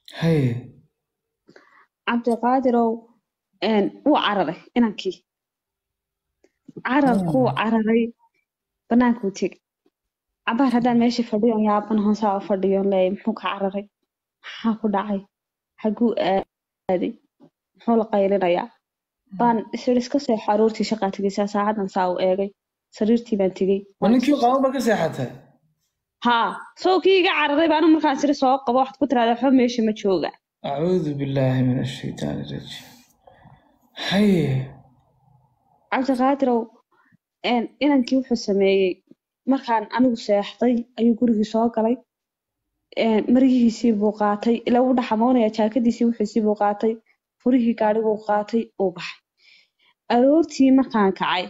haye cabdiqaadirow een, wuu cararay inankii cararkuu cararay banaankuu tegey cabaar haddaan meeshii fadhiyon yaaban hoosaa u fadhiyon leeyahay muxuu ka cararay maxaa ku dhacay xaguu aaday muxuu la qaylinayaa baan isir iska seexo aroortii shaqaa tegaysaa saacadan saa u eegay sariirtii baan tegey ma ninkii qaban ba ka seexatay haa soo kii iga cararay baanu markaan siri soo qabo waxaad ku tiraahdaa waxba meesha ma jooga acuudu billaahi min ashaytaani rajiim haye cabdiqaadirow een, inankii wuxuu sameeyey markaan anigu seexday ayuu gurigii soo galay een, maryihiisii buu qaatay ilaa wuu dhaxamoonaya jaakadiisii wixiisii buu qaatay furihii gaadhiguu qaatay uu baxay aroortii markaan kacay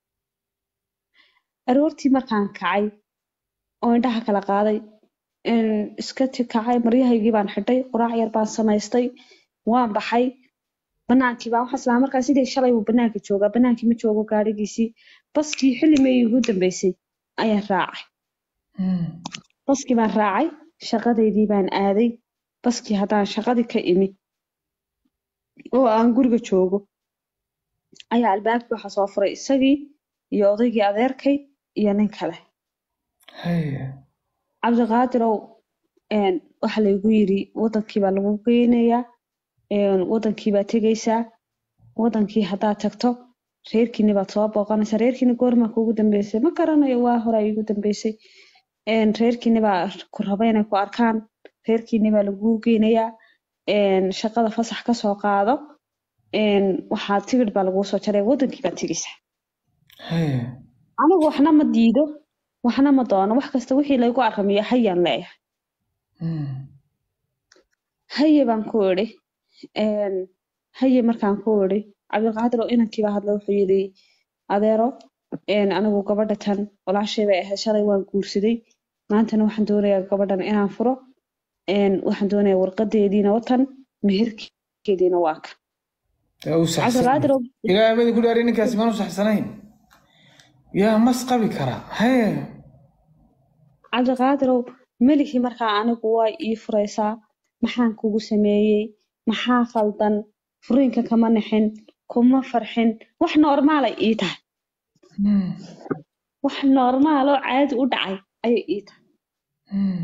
aroortii markaan kacay oo indhaha kala qaaday een, iska ti kacay maryahaygii baan xidhay quraac yar baan samaystay waan baxay banaankii baan waxaa islaa markaa sidii shalay buu banaanka joogaa banaankii ma joogo gaadhigiisii baskii xilli meeyii ugu dambeysay ayaan raacay Hmm. baskii baan raacay shaqadeydii baan aaday baskii haddaan shaqadii ka imi oo aan guriga joogo ayaa albaabkii waxaa soo furay isagii iyo odaygii adeerkay iyo nin kale haye cabdiqaadirow een, waxaa laygu yiri wadankii baa lagu geynayaa een, wadankii baa tegaysaa wadankii haddaad tagto reerkiini baad soo booqanaysaa reerkiini goormaa kuugu dambeysay ma garanayo waa hore iigu dambeysay een, reerkiini baa ku raba inay ku arkaan reerkiini baa laguu geynayaa een, shaqada fasax ka soo qaado een, waxaa tigidh baa laguu soo jaray wadankii baad tegaysaa haye anigu waxna ma diido waxna ma doono wax kasta wixii laygu aramiyo hayaan leeyahay Hmm. haye baan ku idhi een, haye markaan ku idhi cabdiqaadir oo inankii baa hadla wuxuu yidhi adeero een, anigu gabadha tan walaashay bay ahayd shalay waan guursaday maantana waxaan doonayaa gabadhan inaan furo een, waxaan doonayaa warqadeediina watan meherkeediina waa ka Dee uu saxsan cabdiqaadir oo ilaahay badi ku dhaari ninkaasi maanu saxsanayn yaa mas qabi karaa haye cabdiqaadirow melihii markaa anigu waa ii furaysaa maxaan kugu sameeyey maxaa khaldan furiinka kama nixin kuma farxin wax normaalay ii tahay Hmm. wax normaal oo caadi u dhacay ayay ii tahay Hmm.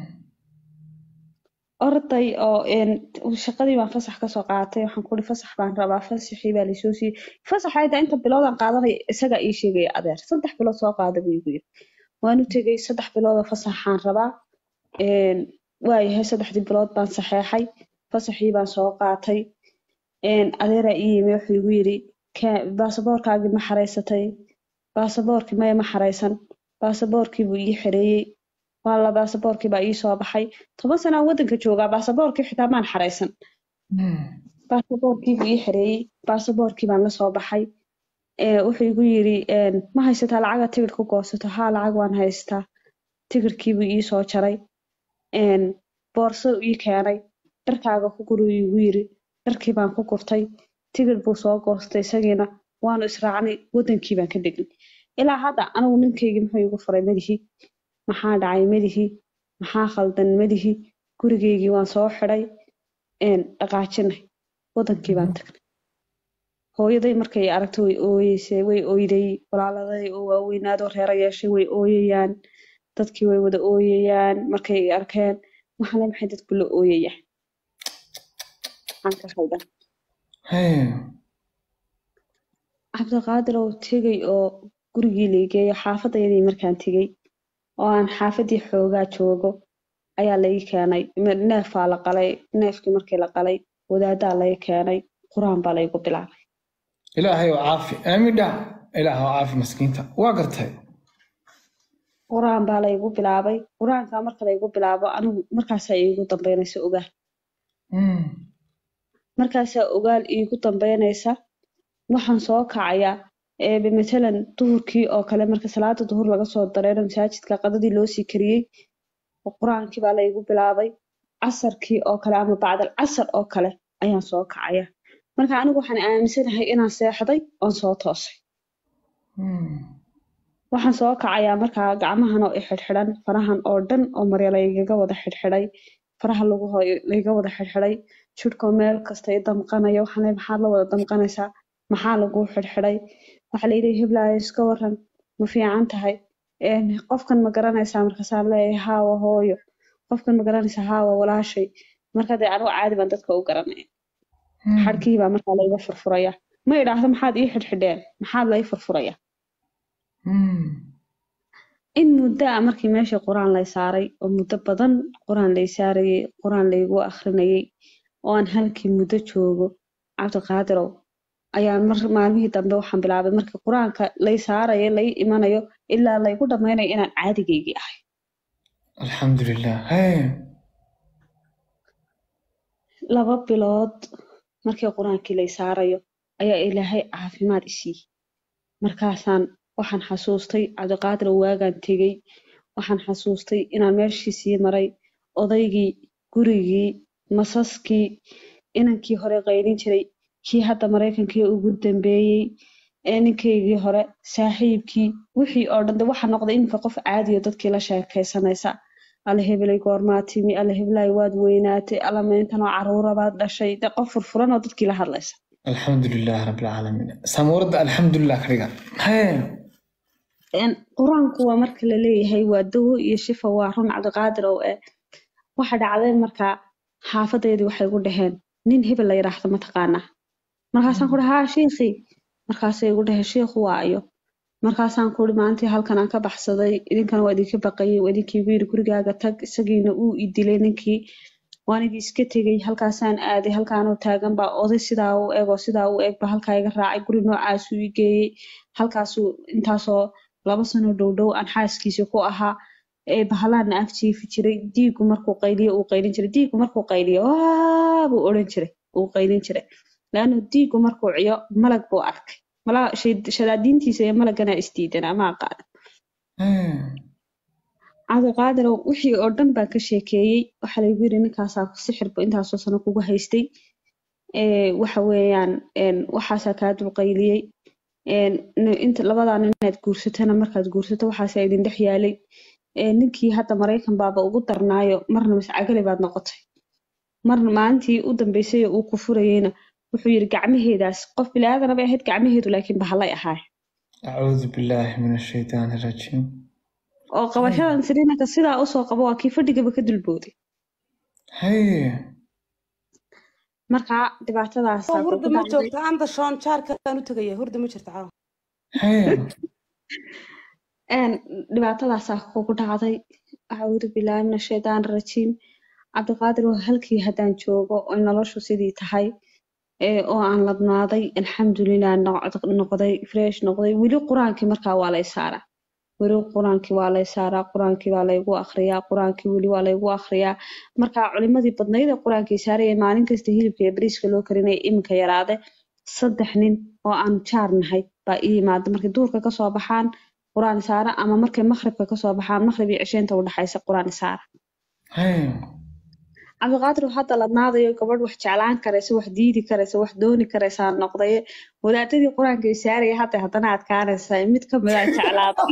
orday oo een, shaqadii baan fasax kasoo qaatay waxaan kuhi fasax baan rabaa fasaxii baa laysoo siiyey fasaxa inta inta biloodaan qaadanaya isagaa ii sheegaya adeer saddex bilood soo qaada buu igu yiri waan u tegey saddex bilood oo fasaxaan rabaa een, waayahay saddexdii bilood baan saxeexay fasaxii baan soo qaatay een, adeeraa ii yimi wuxuu igu yiri "Ka- baasaboorkaagii ma xareysatay baasaboorkii maya ma xareysan baasaboorkii buu ii xereeyey walla baasaboorkii baa ii soo baxay toban sanaan waddanka joogaa baasaboorkii xitaa maan xareysan Hmm. baasaboorkii buu ii xereeyey baasaboorkii baan la soo baxay ee, wuxuu igu yiri een, ma haysataa lacaga tigidh ku goosato haa lacag waan haystaa tigidhkii buu ii soo jaray een, boorso ii keenay dharkaaga ku guri igu yiri dharkii baan ku gurtay tigidh buu soo goostay isagiina waanu israacnay wadankii baan ka degnay ilaa hadda anigu ninkaygii muxuu igu furay madihi maxaa dhacay madihi maxaa khaldan madihi gurigeygii waan soo xidhay een, dhaqaajinay wadankii baan tagnay hooyaday markay aragto way ooyeysay way oyday walaaladay oo waaweynaadoo reero yeeshay way ooyayaan dadkii way wada ooyayaan markay arkeen waxaale maxay dadku la ooyayaan maxaan ka khaldan haye cabdiqaadir oo tegay oo gurigii laigeeyo xaafadayadii markaan tegey oo aan xaafadii xoogaa joogo ayaa lai keenay me- neefaa la qalay neefkii markii la qalay wadaadaa lai keenay qur-aan baa laygu bilaabay ilaahay oo caafi aamin dhac ilaah oo caafi maskiinta waa gartay qur-aan baa laygu bilaabay qur-aankaa marka laygu bilaabo anigu markaasaa iigu dambeynaysa ogaal Hmm. markaasaa ogaal iigu dambeynaysa waxaan soo kacayaa eebe matalan duhurkii oo kale marka salaada duhur laga soo dareero masaajidka qadadii loo sii kariyey oo qur-aankii baa laygu bilaabay casarkii oo kale ama bacdal casar oo kale ayaan soo kacaya marka anigu waxaan aaminsanahay inaan seexday oon soo toosay Hmm. waxaan soo kacayaa markaa gacmahan oo i xidhxidhan farahan oo dhan oo marya laygaga wada xidhxidhay faraha lagu hooyo layga wada xidhxidhay jidhkoo meel kasta i damqanaya waxaan leeyahay maxaad la wada damqanaysaa maxaa lagu xidhxidhay waxaa layidhi hiblaayo iska waran ma fiican tahay Een, qofkan ma garanaysaa markaasaan leeyahay haawa hooyo qofkan ma garanaysaa haawa walaashay marka dee anigu caadi baan dadka u garanaya xadhkii baa markaa layga furfuraya ma idhaahdo maxaad ii xidhxidheen maxaad lay furfuraya in muddo ah markii meeshii qur-aan lay saaray oo muddo badan qur-aan lay saarayay qur-aan laygu akhrinayay oo aan halkii muddo joogo cabdiqaadirow ayaan mar maalmihii dambe waxaan bilaabay markii qur-aanka lay saarayo lay imanayo ilaa laygu dhammaynayo inaan caadigaygii ahay alxamdulilah hee laba bilood markii qur-aankii lay saarayo ayaa ilaahay caafimaad isiiyey markaasaan waxaan xasuustay cabdiqaadir oo waagaan tegey waxaan xasuustay inaan meeshii sii maray odaygii gurigii masaskii inankii hore qaylin jiray kii hadda maraykankii ugu dambeeyey ee ninkaygii hore saaxiibkii wixii oo dhan de waxa noqday iminka qof caadiyo dadkii la sheekaysanaysa alla hebelay goormaa timi alla hebelay waad weynaatay alla mayntanoo caruura baad dhashay de qof furfuran oo dadkii la hadlaysa alxamdulilah rabilcaalamiin samuuradda alxamdulilah ka dhigan hee Een, qur-aanku waa marka la leeyahay waa dawo iyo shifa waa run cabdiqaadir oo eh waxa dhacday markaa xaafadeydii waxay ku dhaheen nin hebel la yidhaahdo mataqaanaa markaasaan ku dhaha haa shiikhii markaasay igu dhaheen shiikhu waa ayo markaasaan ku uri maalintii halkan aan ka baxsaday idinkana waa idinka baqayay waa idinkii igu yidhi gurigaaga tag isagiina uu i dilay ninkii waanigii iska tegey halkaasaan aaday halkaanoo taagan baa oday sidaa u eg oo sidaa u eg baa halkaa iga raacay guri noocaasuu i geeyey halkaasuu intaasoo laba sano dhow dhow aan xaaskiisa ku ahaa ee bahalaana ag jiifi jiray diigu markuu qayliyo uu qaylin jiray diigu markuu qayliyo waa buu odhan jiray uu qaylin jiray laannu diigu markuu ciyo malag buu arkay malaa shay- shadaadiintiisa iyo malagana isdiidan ama aqaan hee cabdiqaadirow wixii oo dhan baan ka sheekeeyey waxaa laygu yidhi ninkaasaa sixirbu intaasoo sano kugu haystay ee waxa weeyaan een, waxaasaa kaa dulqayliyey een, n- inta labadaa nin inaad guursatana markaad guursato waxaasaa idin dhex yaalay ee, ninkii hadda maraykan baaba ugu darnaayo marna mascagale baad noqotay marna maalintii u dambeysay oo uu ku furayeyna wuxuu yidhi gacmaheedaas qof bilaadanaba ahayd gacmaheedu laakiin bahalay ahaay acuudu billaahi min ashaytaani rajiim oo qabashadan siriinanka sidaa usoo qabo waa kii fadhigaba ka dulbooday hee marka dhibaatadaasaa hurda kugu ma dhacday joogto anda shoon jaarkaan u tegaya hurda ma jirto caawa hee een dhibaatadaasaa kugu dhacday acuudu billaahi min ashaytaan rajiim cabdiqaadir waa halkii haddaan joogo oy noloshu sidii tahay ee oo aan ladnaaday alxamdulilah noq- noqday fresh noqday weli qur-aankii markaa waa lay saaraa weli qur-aankii waa lay saaraa qur-aankii waa laygu akhriyaa qur-aankii weli waa laygu akhriyaa markaa culimadii badnayd ee qur-aankii saaraya maalin kasta hilibka iyo bariiska loo karinaya iminka yaraade saddex nin oo aan jaar nahay baa ii yimaada markay duurka kasoo baxaan qur-aan saara ama markay maqribka kasoo baxaan maqrib iyo cisheenta udhexaysa qur-aan saara hee cabdiqaadir hadda ladnaadayo gabadh wax jeclaan karaysa wax diidi karaysa wax dooni karaysaa noqdaye wadaadadii qur-aanka ay saaraya hadda haddana adkaanaysaa mid ka mid aan jeclaada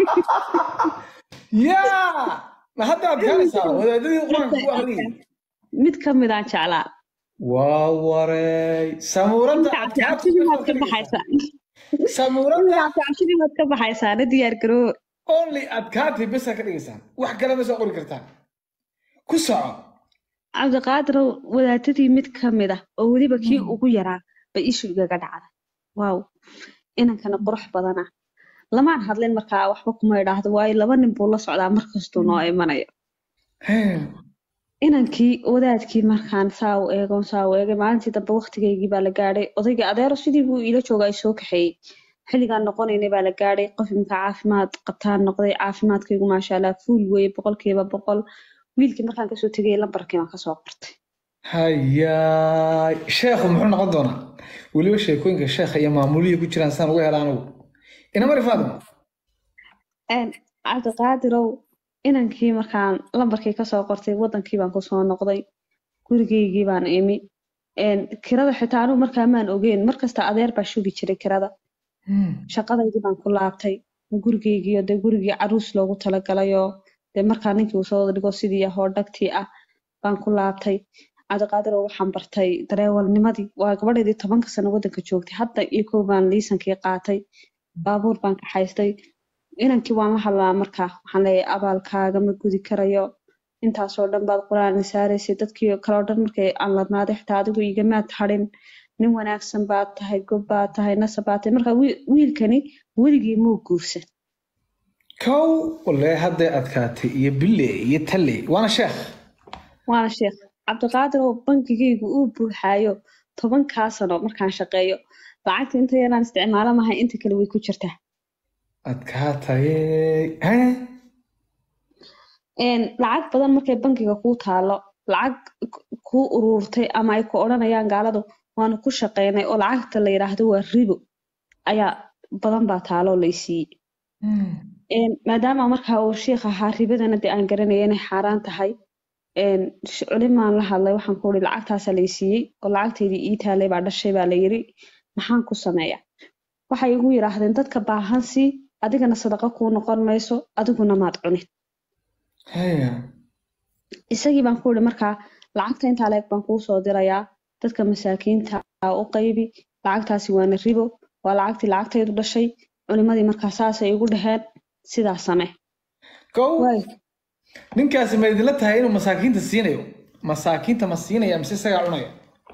yaa ma hadda aad gaaraysaa wadaadadii qur-aanka ku akhriyay mid ka mid aan jeclaa waa wareey samuuradda cabdicabsidimaad ka baxaysaa samuuradda cabdicabsidimaad ka baxaysaa na diyaar garoo only adkaatay besa ka dhigaysaan wax kale ma soo qori kartaan ku soco cabdiqaadir wadaadadii mid ka mid ah oo weliba kii ugu yaraa bay ishu igaga dhacday waaw inankana qurux badana lamaan hadlin markaa waxba kuma idhaahdo waayo laba nin buu la socdaa markastuu noo imanayo hee inankii wadaadkii markaan saa u eegon saa u eegay maalintii dambe waqtigaygii baa la gaadhay odaygii adeero sidii buu iila jooga ay soo kaxeeyey xilligaan noqonaynay baa la gaadhay qof imika caafimaad qabtaan noqday caafimaadkaygu maasha allah fuul weeye boqolkiiba boqol wiilkii markaan kasoo tegay lambarkii baan kasoo qortay hayaay sheekhu muxuu noqon doonaa weliba sheekooyinka sheekha iyo maamuliya ku jiraan saan uga hela anugu inamari faadima Een, cabdiqaadirow inankii markaan lambarkii kasoo qortay wadankii baan kusoo noqday gurigaygii baan imi Een, kirada xitaa anugu markaa maan ogeyn markasta adeer baa shugi jiray kirada shaqadaydii baan ku laabtay gurigaygiiyo dee gurigii caruus loogu talagalayoo dee markaa ninkii uu soo dhigo sidii ahoo dhagtii ah baan ku laabtay cabdiqaadir oo waxaan bartay dareewalnimadii waa gabadheedii tobanka sano waddanka joogtay hadda iyo kow baan liisankii qaatay baabuur baan kaxaystay inankii waan la hadlaa markaa waxaan leeyahay abaalkaaga ma gudi karayo intaasoo dhan baad qur-aan saaraysay dadkii kaloo dhan markay aan ladnaaday xitaa adigu igamaad hadhin nin wanaagsan baad tahay gob baad tahay nasab baad tahay marka wiil- wiilkani weligii muu guursan kow walee hadday adkaatay iyo bille iyo talle waana sheekh waana sheekh cabdiqaadir oo bankigaygu uu buuxaayo tobankaa sano markaan shaqeeyo lacagta inta yaraan isticmaalo mahay inta kale way ku jirtaa adkaatay hee Een, lacag badan markay bankiga kuu taalo lacag k- kuu ururtay ama ay ku odhanayaan gaaladu waanu ku shaqeynay oo lacagta la yidhaahdo waa ribo ayaa badan baa taalo oo laysiiyey Een, maadaama markaa uu shiikh ahaa ribadana dee aan garanaya inay xaaraan tahay een, sh- culimaan la hadlay waxaan ku uri lacagtaasaa laysiiyey oo lacagteydii ii taalay baa dhashay baa la yiri maxaan ku sameeyaa waxay igu yidhaahdeen dadka baahan sii adigana sadaqa kuu noqon mayso adiguna maad cunin haya isagii baan ku uri markaa lacagta intaa leeg baan kuu soo dirayaa dadka masaakiinta ah u qaybi lacagtaasi waana ribo waa lacagtii lacagtaydu dhashay culimadii markaa saasay igu dhaheen sidaas samee kow waay ninkaasi ma idinla tahay inuu masaakiinta siinayo masaakiinta ma siinaya mise isagaa cunaya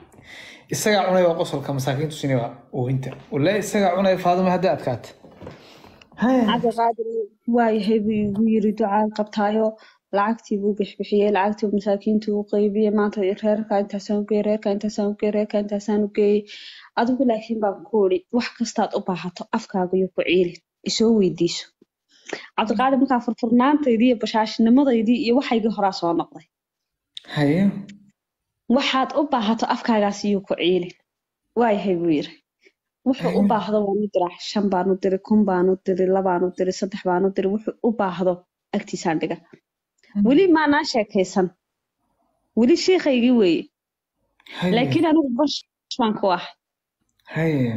isagaa cunaya waa qosolka masaakiintu siinaya waa oohinta walee isagaa cunaya faaduma hadday adkaata haya cabdiqaadir waayahay buu igu yiri ducaan qabtaayo lacagtii buu bixbixiyey lacagtii buu masaakiintii u qaybiyey maanta reerka intaasaan u geeyey reerka intaasaan u geeyey reerka intaasaan u geeyey adigu laakiin baan ku uri wax kastaad u baahato afkaaga iyo ku ciilin isoo weydiiso cabdiqaadir markaa furfurnaantaydii iyo bashaashinimadeydii iyo waxaygii horaa soo noqday haya waxaad u baahato afkaagaas iyo ku ciilin waayahay buu yiri wuxuu u baahdo waan u diraa shan baan u diri kun baan u diri labaan u diri saddex baan u diri wuxuu u baahdo agtiisaan dhiga weli maanaan sheekaysan weli shiikaygii weeye haya laakiin anigu bash baan ku ah haya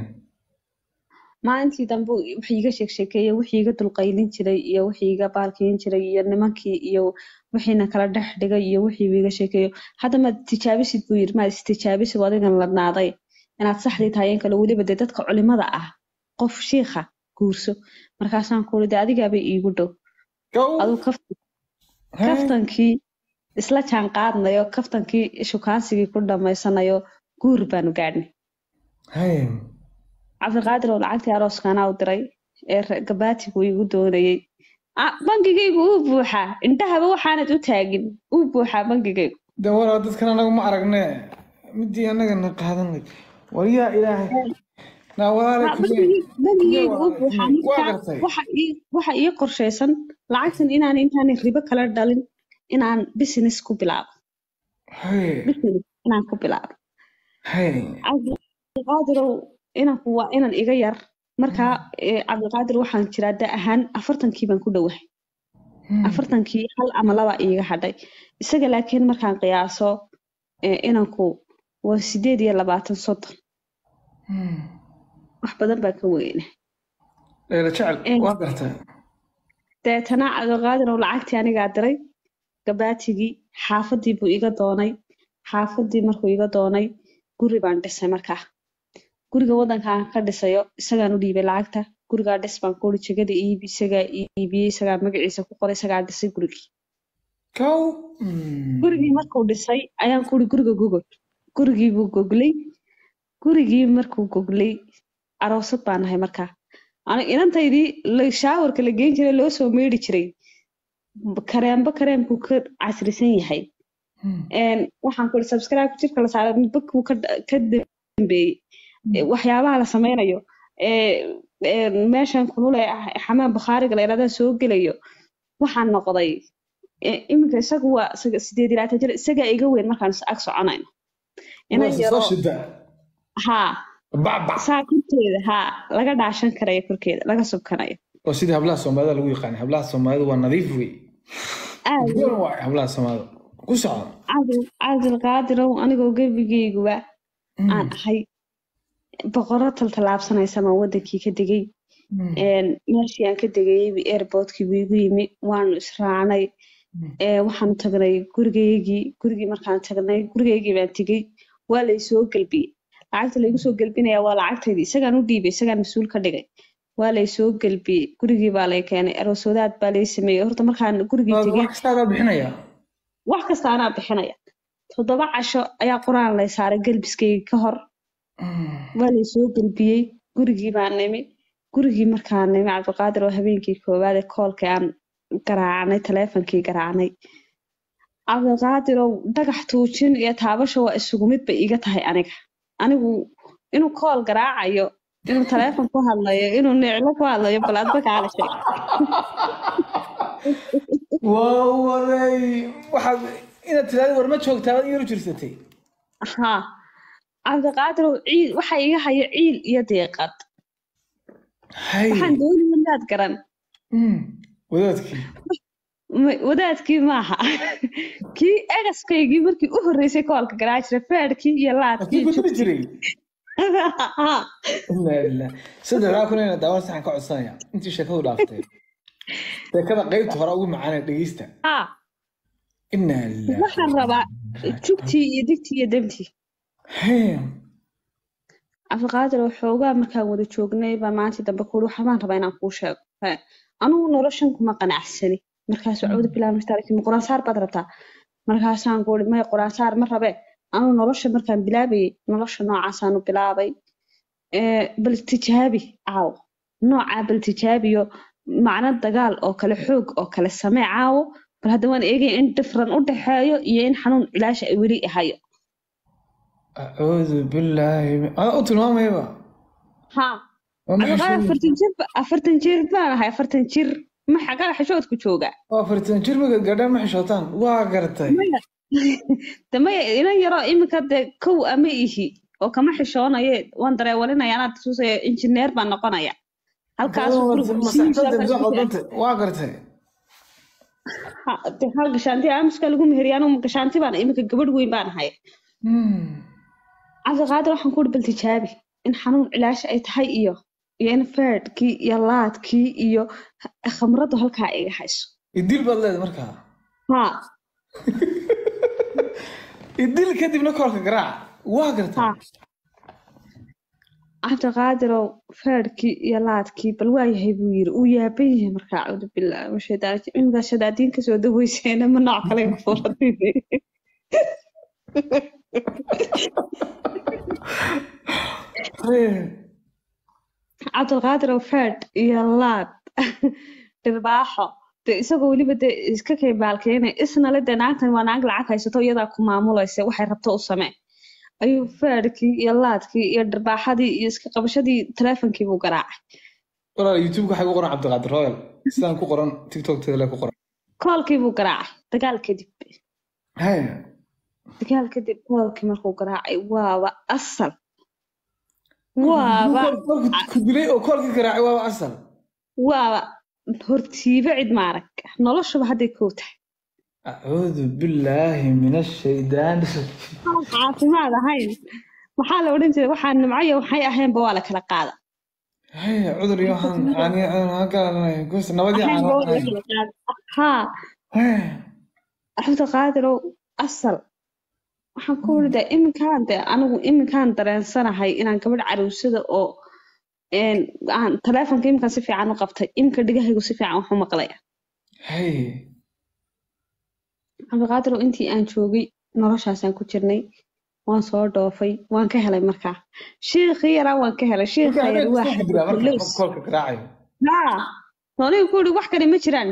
maalintii dambe wax iiga sheeg sheekeeye wixii iga dulqaylin jiray iyo wixii iga baalkiin jiray iyo nimankii iyo wixiina kala dhex dhigay iyo wixii iga sheekeeyo hadda maad tijaabisid buu yiri maad istijaabisid adigan ladnaaday inaad saxdii tahay in kale weliba dee dadka culimada ah qof shiikha guurso markaasaan ku uri dee adigaabay iigu dhow kow aduu kaftan haya kaftankii isla jaan qaadnayo kaftankii shukaansigii ku dhammaysanayo guur baanu gaadhnay haya cabdiqaadir oo lacagtii arooskaanaa u diray ee re- gabaatigu igu doonayey Ah, bangigaygu uu buuxaa indhahaba waxaanad u taagin uu buuxaa bangigaygu de waraa dadkan anagu ma aragne midii anagana qaadanay waryaa ilaahay naa walaalay Ah, kumee bangigay- bangigaygu uu kumee buuxaa walaalay waa markaa gartay waxa ii waxa ii qorshaysan lacagtan inaan intaan ribo kala dhalin inaan business ku bilaabo haye business inaan ku bilaabo haye cabdiqaadirow inanku waa inan iga yar markaa eh, cabdiqaadir waxaan jiraa da ahaan afartankii baan ku dhowahay afartankii hal ama laba iiga hadhay isaga laakiin markaan qiyaaso eh, inanku waa sideed iyo labaatan soddon wax badan baa ka weyna leela jecel Eh. waa gartay deetana cabdiqaadir oo lacagtii anigaa diray gabaatigii xaafadii buu iga doonay xaafadii markuu iga doonay guri baan dhisay markaa guriga waddanka aan ka dhisayo isagaan u dhiibay lacagta gurigaa dhis baan kuuri jegada iibi isagaa iibiyey isagaa magaciisa ku qoray isagaa dhisay gurigii kow gurigii markuu dhisay ayaan kuuri guriga gogol gurigii buu goglay gurigii markuu goglay aroosad baan nahay markaa ani inantaydii la- shaawarka la geyn jiray loo soo meedhi jiray kareemba kareemkuu ka casrisan yahay Een, waxaan kuri subscribe jirka la saaray midba kuu ka ka dambeeyey Eh, waxyaabaha la sameynayo ee ee, meeshan kulule ah xamaan bukhaariga la yidhahda soo gelayo waxaan noqday eh, iminka isagu waa isaga sideed iyo labaatan jir isagaa iga weyn markaan is ag soconayno inan soo yaro shida haa bacbac saa korkeeda haa laga dhaashan karayo korkeeda laga subkanayo oo sidii hablaha soomaalida lagu yaqaanay hablaha soomaalida waa nadiif wey aad Goon waay hablaha soomaalida ku socda cabdil cabdilqaadirow anigoo gebigeyguba aan ahay boqorro taltallaabsanaysa baan wadankii ka degay Een, meeshii aan ka degayey airportkii buu igu yimi waanu israacnay ee waxaanu tagnay gurigaygii gurigii markaan tagnay gurigaygii baan tegey waa laysoo gelbiyey lacagta laygu soo gelbinaya waa lacagtaydii isagaan u dhiibay isagaan mas-uul ka dhigay waa laysoo gelbiyey gurigii baa lay keenay aroosoodaad baa lay sameeyey horta markaan gurigii tegey wax kasta adaa bixinaya wax kasta anaa bixinaya toddoba casho ayaa qur-aan lay saaray gelbiskayga ka hor waa laysoo gelbiyey gurigii baan nimi gurigii markaan nimi cabdiqaadir oo habeenkii koowaad ee koolkii aan garaacnay taleefonkii garaacnay cabdiqaadir oo dhagax tuujin iyo taabasho waa isugu mid bay iga tahay aniga anigu inuu kool garaacayo inuu taleefon ku hadlayo inuu niclo ku hadlayo bal adba kaala sheeg waa waray waxaad inaad tiraahdo war ma joogtaa waad iyaru jirsatay haa cabdiqaadir oo ciil waxa iga hayo ciil iyo deeqad hay waxaan doonaya inaad garan Mm, wadaadkii Ma- wadaadkii maaha kii egaskaygii markii u horreysay koolka garaaci jiray feedhkii iyo laadkii Kii ku jiri jiray Haa. ilaa ilaa saddexdaa kun ina daawan saxan ka codsanaya intii sheekadu dhaaftay sheekada qaybta hore ugu macaanee dhegeysta Haa. inaa ilaa waxaan rabaa jugtii iyo digtii iyo demtii Hey, cabdiqaadir oo xoogaa markaan wada joognay baa maalintii dambe kuuri waxbaan rabaa inaan kuu sheego He, anugu noloshan kuma qanacsani markaasuu cawda bilaab mastaalki quraan saar baad rabtaa markaasaan kuuri may quraan saar ma rabe anugu nolosha markaan bilaabayay nolosha noocaasaanu bilaabay Ee, bal tijaabi caawo noocaa bal tijaabiyo macno dagaal oo kale xoog oo kale samee caawo bal hadda waan eegaya in different u dhexeeyo iyo in xanuun cilaasha ay weli hayo acuudu billaahi min- adaa u tilmaamayaba haa waa maxay Cabdiqaadir sheegay? afartan jir ba- afartan jir baan ahay afartan jir ma xagaa xishoodku joogaa waa afartan jir markaad gaadhaan ma xishootaan waa gartay de maya inan yaroo iminka dee kow ama ihi oo kama xishoonaye waan dareewalinaya anaad tusaya injineer baan noqonaya halkaas masaxdadaqadanta waa gartay hal gashaanti aamuska lagu meheriya anugu gashaanti baan iminka gabadh weyn baan ahay Hmm. cabdiqaadir waxaan ku uri bal tijaabi in xanuun cilaasha ay tahay iyo iyo in feedhkii iyo laadkii iyo khamradu halkaa iga hayso idil baad leedahay markaa haa idil kadibna koolka garaaca waa gartay haa cabdiqaadirow feedhkii iyo laadkii bal waa yahay buu yiri uu yaaban yahay markaa cawdu bilaahi washaytaan iminkaa shadaadiin kasoo daweyseena ma nooc kale ku furatay Hey. cabdiqaadirow feedh iyo laad dhirbaaxo de isagoo weliba de iska kaybaalkeynay isnale dee naagtan waa naag lacag haysato iyadaa ku maamulaysa waxay rabto u samee ayuu feedhkii iyo laadkii iyo dhirbaaxadii iyo iska qabashadii taleefonkii buu garaacay walaal youtube waxaa ku qoran cabdiqaadir royal sidaan ku qoran tiktok tadale ku qoran koolkii buu garaacay dagaal kadib Hey. dagaal kadib koolkii markuu garaacay waaba asal waaba Koolku ku dilay oo koolkii garaacay waaba asal waaba hortiiba cid maarag noloshuba hadday kow tahay acuudu billaahi min ashaydaan aan caafimaad ahayn maxaa la odhan jiray waxaa nimcayo waxay ahaynba waa la kala qaada Hey, cudur iyo waxaan caani aan garanay gus nabadii ahaynba waa la caanaanay kala qaada haa Hey. cabdiqaadirow asal waxaan ku waridaa iminkaan de anigu iminkaan dareensanahay inaan gabadh caruusada oo een, aan taleefonka iminkaan si fiican u qabtay iminka dhigahaygu si fiican wax u maqlaya Hey. cabdiqaadirow intii aan joogay noloshaasaan ku jirnay waan soo dhoofay waan ka helay markaa shiikhii yaraa waan ka helay shiikha Marka yar habeenka waa soo gudbaa marka xabadlows koolka garaacayo haa anigu ku uri wax kale ma jiraan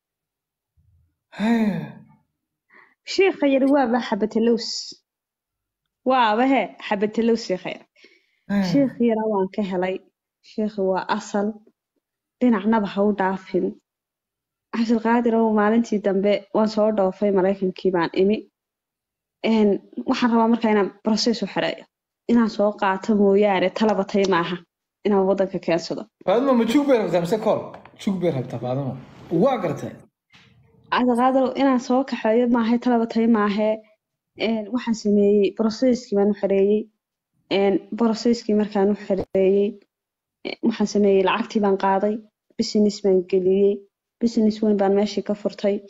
Hey. shiikha yar waaba xabatelows waaba he xabatelows shiikha yar Hey. shiikhi yaraa waan ka helay shiikhi waa asal dhinacnaba ha u dhaafin cabdilqaadir oo maalintii dambe waan soo dhoofay maraykankii baan imi Een, waxaan rabaa markaa inaan process u xereeyo inaan soo qaato mooyaane talabatay maaha inaan waddanka keensado faadimo ma jug bay rabtaa mise kool jug bay rabtaa faadimo waa gartay cabdiqaadir inaan soo kaxeeyo maahay talabatay maahe Een, waxaan sameeyey processkii baan u xereeyey Een, processkii markaan u xereeyey eh, waxaan sameeyey lacagtii baan qaaday business baan geliyey business weyn baan meeshii ka furtay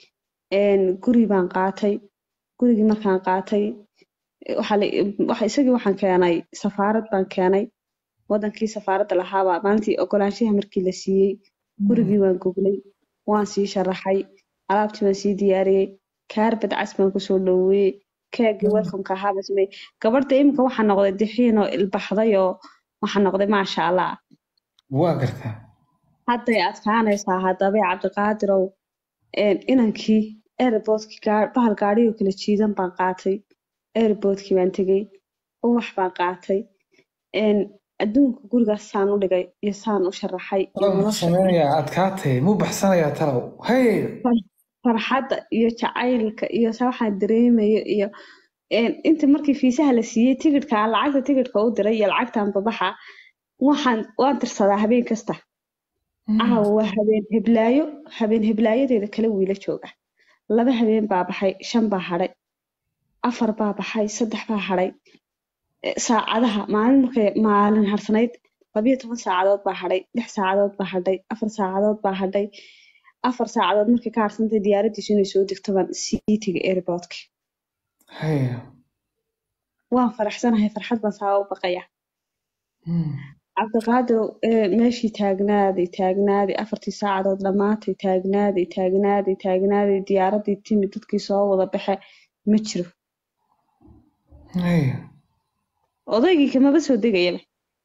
een, guri baan qaatay gurigii markaan qaatay waxaa la- waxa isagii waxaan keenay safaarad baan keenay wadankii safaaradda lahaabaa maalintii ogolaanshaha markii la siiyey gurigii waan goglay waan sii sharaxay alaabtii waan sii diyaariyey kaarbad cas baan kusoo dhoweeyey keegii welcomeka ahaa baan sameeyey gabadha iminka waxaa noqday dixiin oo ilbaxday oo waxaa noqday maasha allah waa gartaa hadday adkaanaysaa haddaba cabdiqaadirow een, inankii airportkii gaa- bahal gaadhigoo kala jiidan baan qaatay airportkii baan tegey ubax baan qaatay een, adduunka gurigaas saan u dhigay iyo saan u sharaxay iyo talow muxuu nolosha sameynayaa adkaatay muu baxsanayaa talow hey farxadda iyo jacaylka iyo sa waxaan dareemayo iyo een, inta markii fiisaha la siiyey tigidhka aan lacagta tigidhka u diray iyo lacagtan babaxa waxaan waan tirsadaa habeen kasta caawa waa habeen heblaayo habeen heblaayadeeda kala wiila jooga laba habeen baa baxay shan baa hadhay afar baa baxay saddex baa hadhay Eh, saacadaha maalin markay maalin harsanayd labiyo toban saacadood baa hadhay lix saacadood baa hadhay afar saacadood baa hadhay afar saacadood markay ka harsantay diyaaradiisu inay soo degto baan sii tegay airportka hey waan faraxsanahay farxad baan saa u baqaya Hmm. cabdiqaadir eh, meeshii taagnaaday taagnaaday afartii saacadood dhammaatay taagnaaday taagnaaday taagnaaday diyaaradii timi dadkii soo wada baxe ma jiro hey odaygii kamaba soo degayaba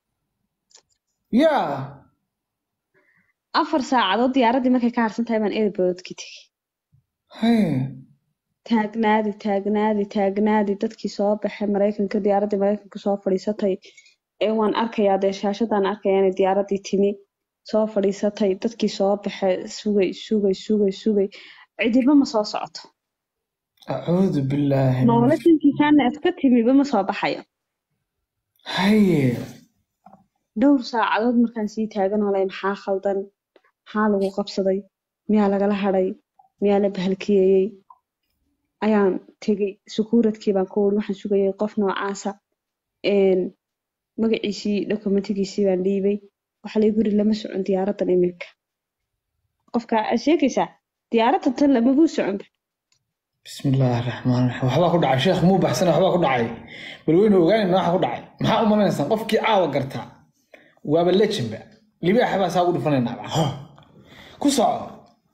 yaa afar saacadood diyaaradii markay ka harsan tahay baan airportkii tegay hey taagnaaday taagnaaday taagnaaday dadkii soo baxay maraykanka diyaaradii maraykanka soo fadhiisatay ee waan arkayaa dee shaashadaan arkaya inay diyaaradii timi soo fadhiisatay dadkii soo baxay sugay sugay sugay sugay cidiba ma soo socoto acuudu billaahi min noloshankiisaana iska timiba ma soo baxayo haye dhowr saacadood markaan sii taagan olay maxaa khaldan maxaa lagu qabsaday miyaa lagala hadhay miyaa la bahalkiyeeyey ayaan tegey sukuuradkii baan ku wuri waxaan sugayay qof noocaasa een, magaciisii dokumentigiisii baan dhiibay waxaa lay guri lama socon diyaaradan iminka qofka aad sheegaysaa diyaaradan tan lamaguu socon bismi illaahi raxmaan raxiim waxbaa ku dhacay sheekh muu baxsana waxbaa ku dhacay bal weynu ogaanayna waxa ku dhacay maxaa u malanaysaan qofkii caawa gartaa waaba lejinba libaaxa baa saa ugu dhufanaynaa Ho. ku soco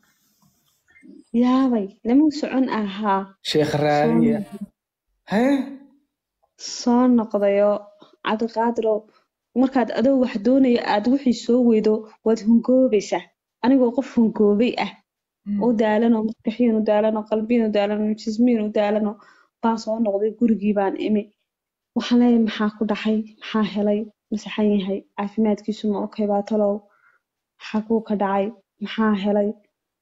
yaabay lamau socon ahaa sheekh raadiya haye soo noqdayo cabdiqaadirow markaad adoo wax doonayo aad wixii soo weydo waad hungoobaysaa anigoo qof hungoobay ah u daalanoo maskaxiyan u daalanoo qalbiyan u daalanoo jismiyan u daalanoo baan soo noqday gurigii baan imi waxaan leeyahay maxaa ku dhacay maxaa helay masaxan yahay caafimaadkiisu ma okay baa talow xaguu ka dhacay maxaa helay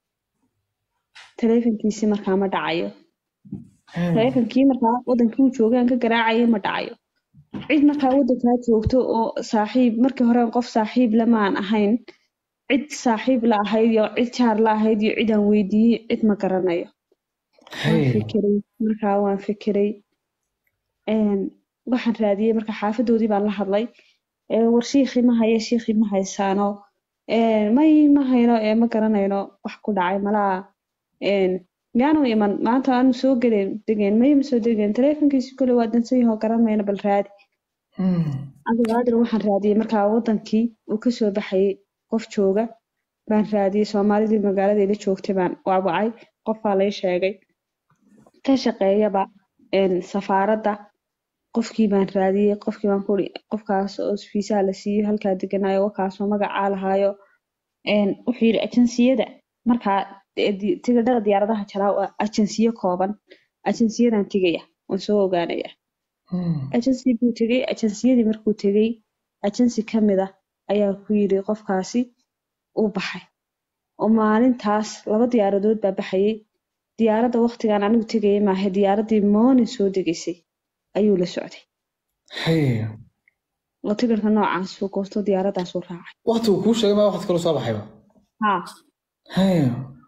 taleefankiisii markaa ma dhacayo taleefankii markaa wadankii uu joogay aan ka garaacayay ma dhacayo cid markaa wadankaa joogto oo saaxiib markii hore qof saaxiib lamaan ahayn cid saaxiib la ahayd iyo cid jaar la ahayd iyo cid aan weydiiyey cid ma garanayo waan haye fikiray markaa waan fikiray een, waxaan raadiyey marka xaafadoodii baan la hadlay ee, war shiikhii ma haye shiikhii ma haysaano Een, may ma hayno ee ma garanayno wax ku dhacay malaa een, miyaanu iman maanta aanu soo gelin degeen may ma soo degeen taleefankiisi kole waa dansan yahoo garan mayno bal raadi Hmm. cabdiqaadir waxaan raadiyey markaa wadankii uu kasoo baxayay qof jooga baan raadiyey soomaalidii magaalada ila joogtay baan waawacay qofbaa lay sheegay ka shaqeeyaba een, safaaradda qofkii baan raadiyey qofkii baan kuri qofkaas oo fiisaha la siiyo halkaa deganaayo wakaasoo magacaa lahaayo een, wuxuu yidhi ajansiyada markaa e, di- tigidhada diyaaradaha jalaa waa ajansiyo kooban ajansiyadan tegaya waan soo ogaanaya Hmm. agency buu tegey agenciyadii markuu tegey agency ka mid ah ayaa ku yidhi qofkaasi uu baxay oo maalintaas laba diyaaradood baa baxayay diyaaradda waqtigan anigu tegayay maahe diyaaradii morning soo degaysay ayuu la socday haye oo tigirka noocaasuu goosto diyaaraddaasuu raacay waqti uu kuu sheegay maa waqti kale soo baxayba haa haye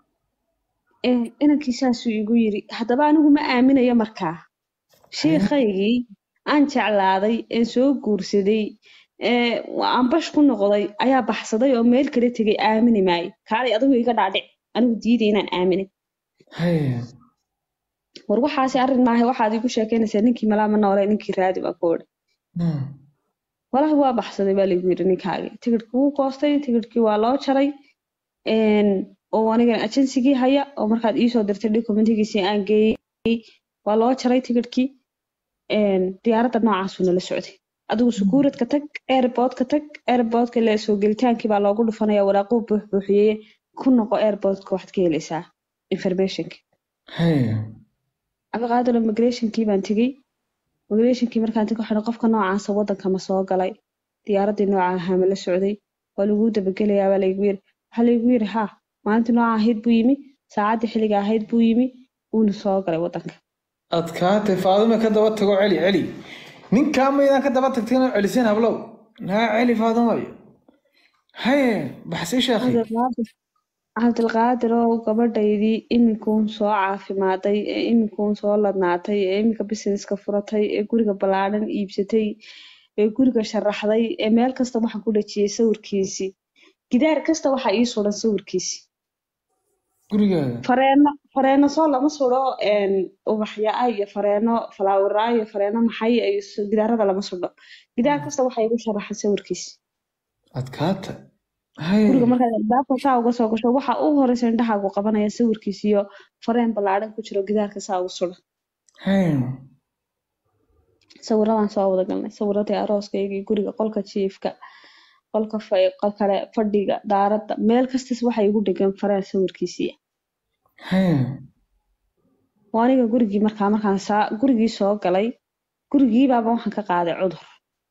Een, inankii saasuu igu yidhi haddaba anigu ma aaminayo markaa shiikhaygii aan jeclaaday een soo guursaday ee aan bash ku noqday ayaa baxsaday oo meel kale tegay aamini maayo kaalay adigu iga dhaadhic anigu diiday inaan aaminay haye war waxaasi arrin maaha waxaad igu sheekeynaysaa ninkii malaama noole ninkii raadi baa ku odhi Hmm. walahi waa baxsaday baa lagu yidhi ninkaagii tigidhkii wuu goostay tigidhkii waa loo jaray een, oo anigana ajensigii haya oo markaad iisoo dirtay dokumentigiisii aan geeyey waa loo jaray tigidhkii een, diyaaradda noocaasuu nala socday adigu sukuuradka tag airportka tag airportka le soo gelitaankii baa loogu dhufanaya waraaquu buux buuxiyey ku noqo airportka waxaad ka helaysaa informationka haye abaqaadalo migrationkii baan tegey migrationkii markaan tegey waxaan qofka noocaasa wadanka ma soo galay diyaaraddii nooca ahaa ma la socday waa laguu dabagelayaa baa laygu yiri waxaa laygu yiri ha maalintii nooca ahayd buu yimi saacaddii xilliga ahayd buu yimi wuuna soo galay wadanka adkaatay faadume ka daba tago celi celi ninkaa maydaan ka daba tagtay inaad celiseen hablow naa celi faadumayo haye baxsay sheekhi Cabdilqaadir cabdilqaadir oo gabadhaydii iminkuun soo caafimaaday ee iminkuun soo ladnaatay ee iminka businesska furatay ee guriga ballaadhan iibsatay ee guriga sharaxday ee meel kasta waxaan ku dhajiyey sawirkiisii gidaar kasta waxaa ii suran sawirkiisii gurigaada fareeno fareeno soo lama sudho een, ubaxyaa iyo fareeno falaawaraa iyo fareeno maxay iyo s- gidaarada lama sudho gidaar kasta waxaa igu sharaxan sawirkiisi adkaata haye guriga markaad albaabka saa uga soo gasho waxa ugu horeysa indhahaagu qabanaya sawirkiisa iyo fareen ballaadhan ku jiro gidaarka saa ugu suran haye sawiradaan soo wada galnay sawiradii arooskaygii guriga qolka jiifka qolka fa- qol kale fadhiga daaradda meel kastas waxa igu dhegan fareen sawirkiisiiya haye oo aniga gurigii markaa markaan saa gurigii soo galay gurigiibaaba waxaan ka qaaday cudur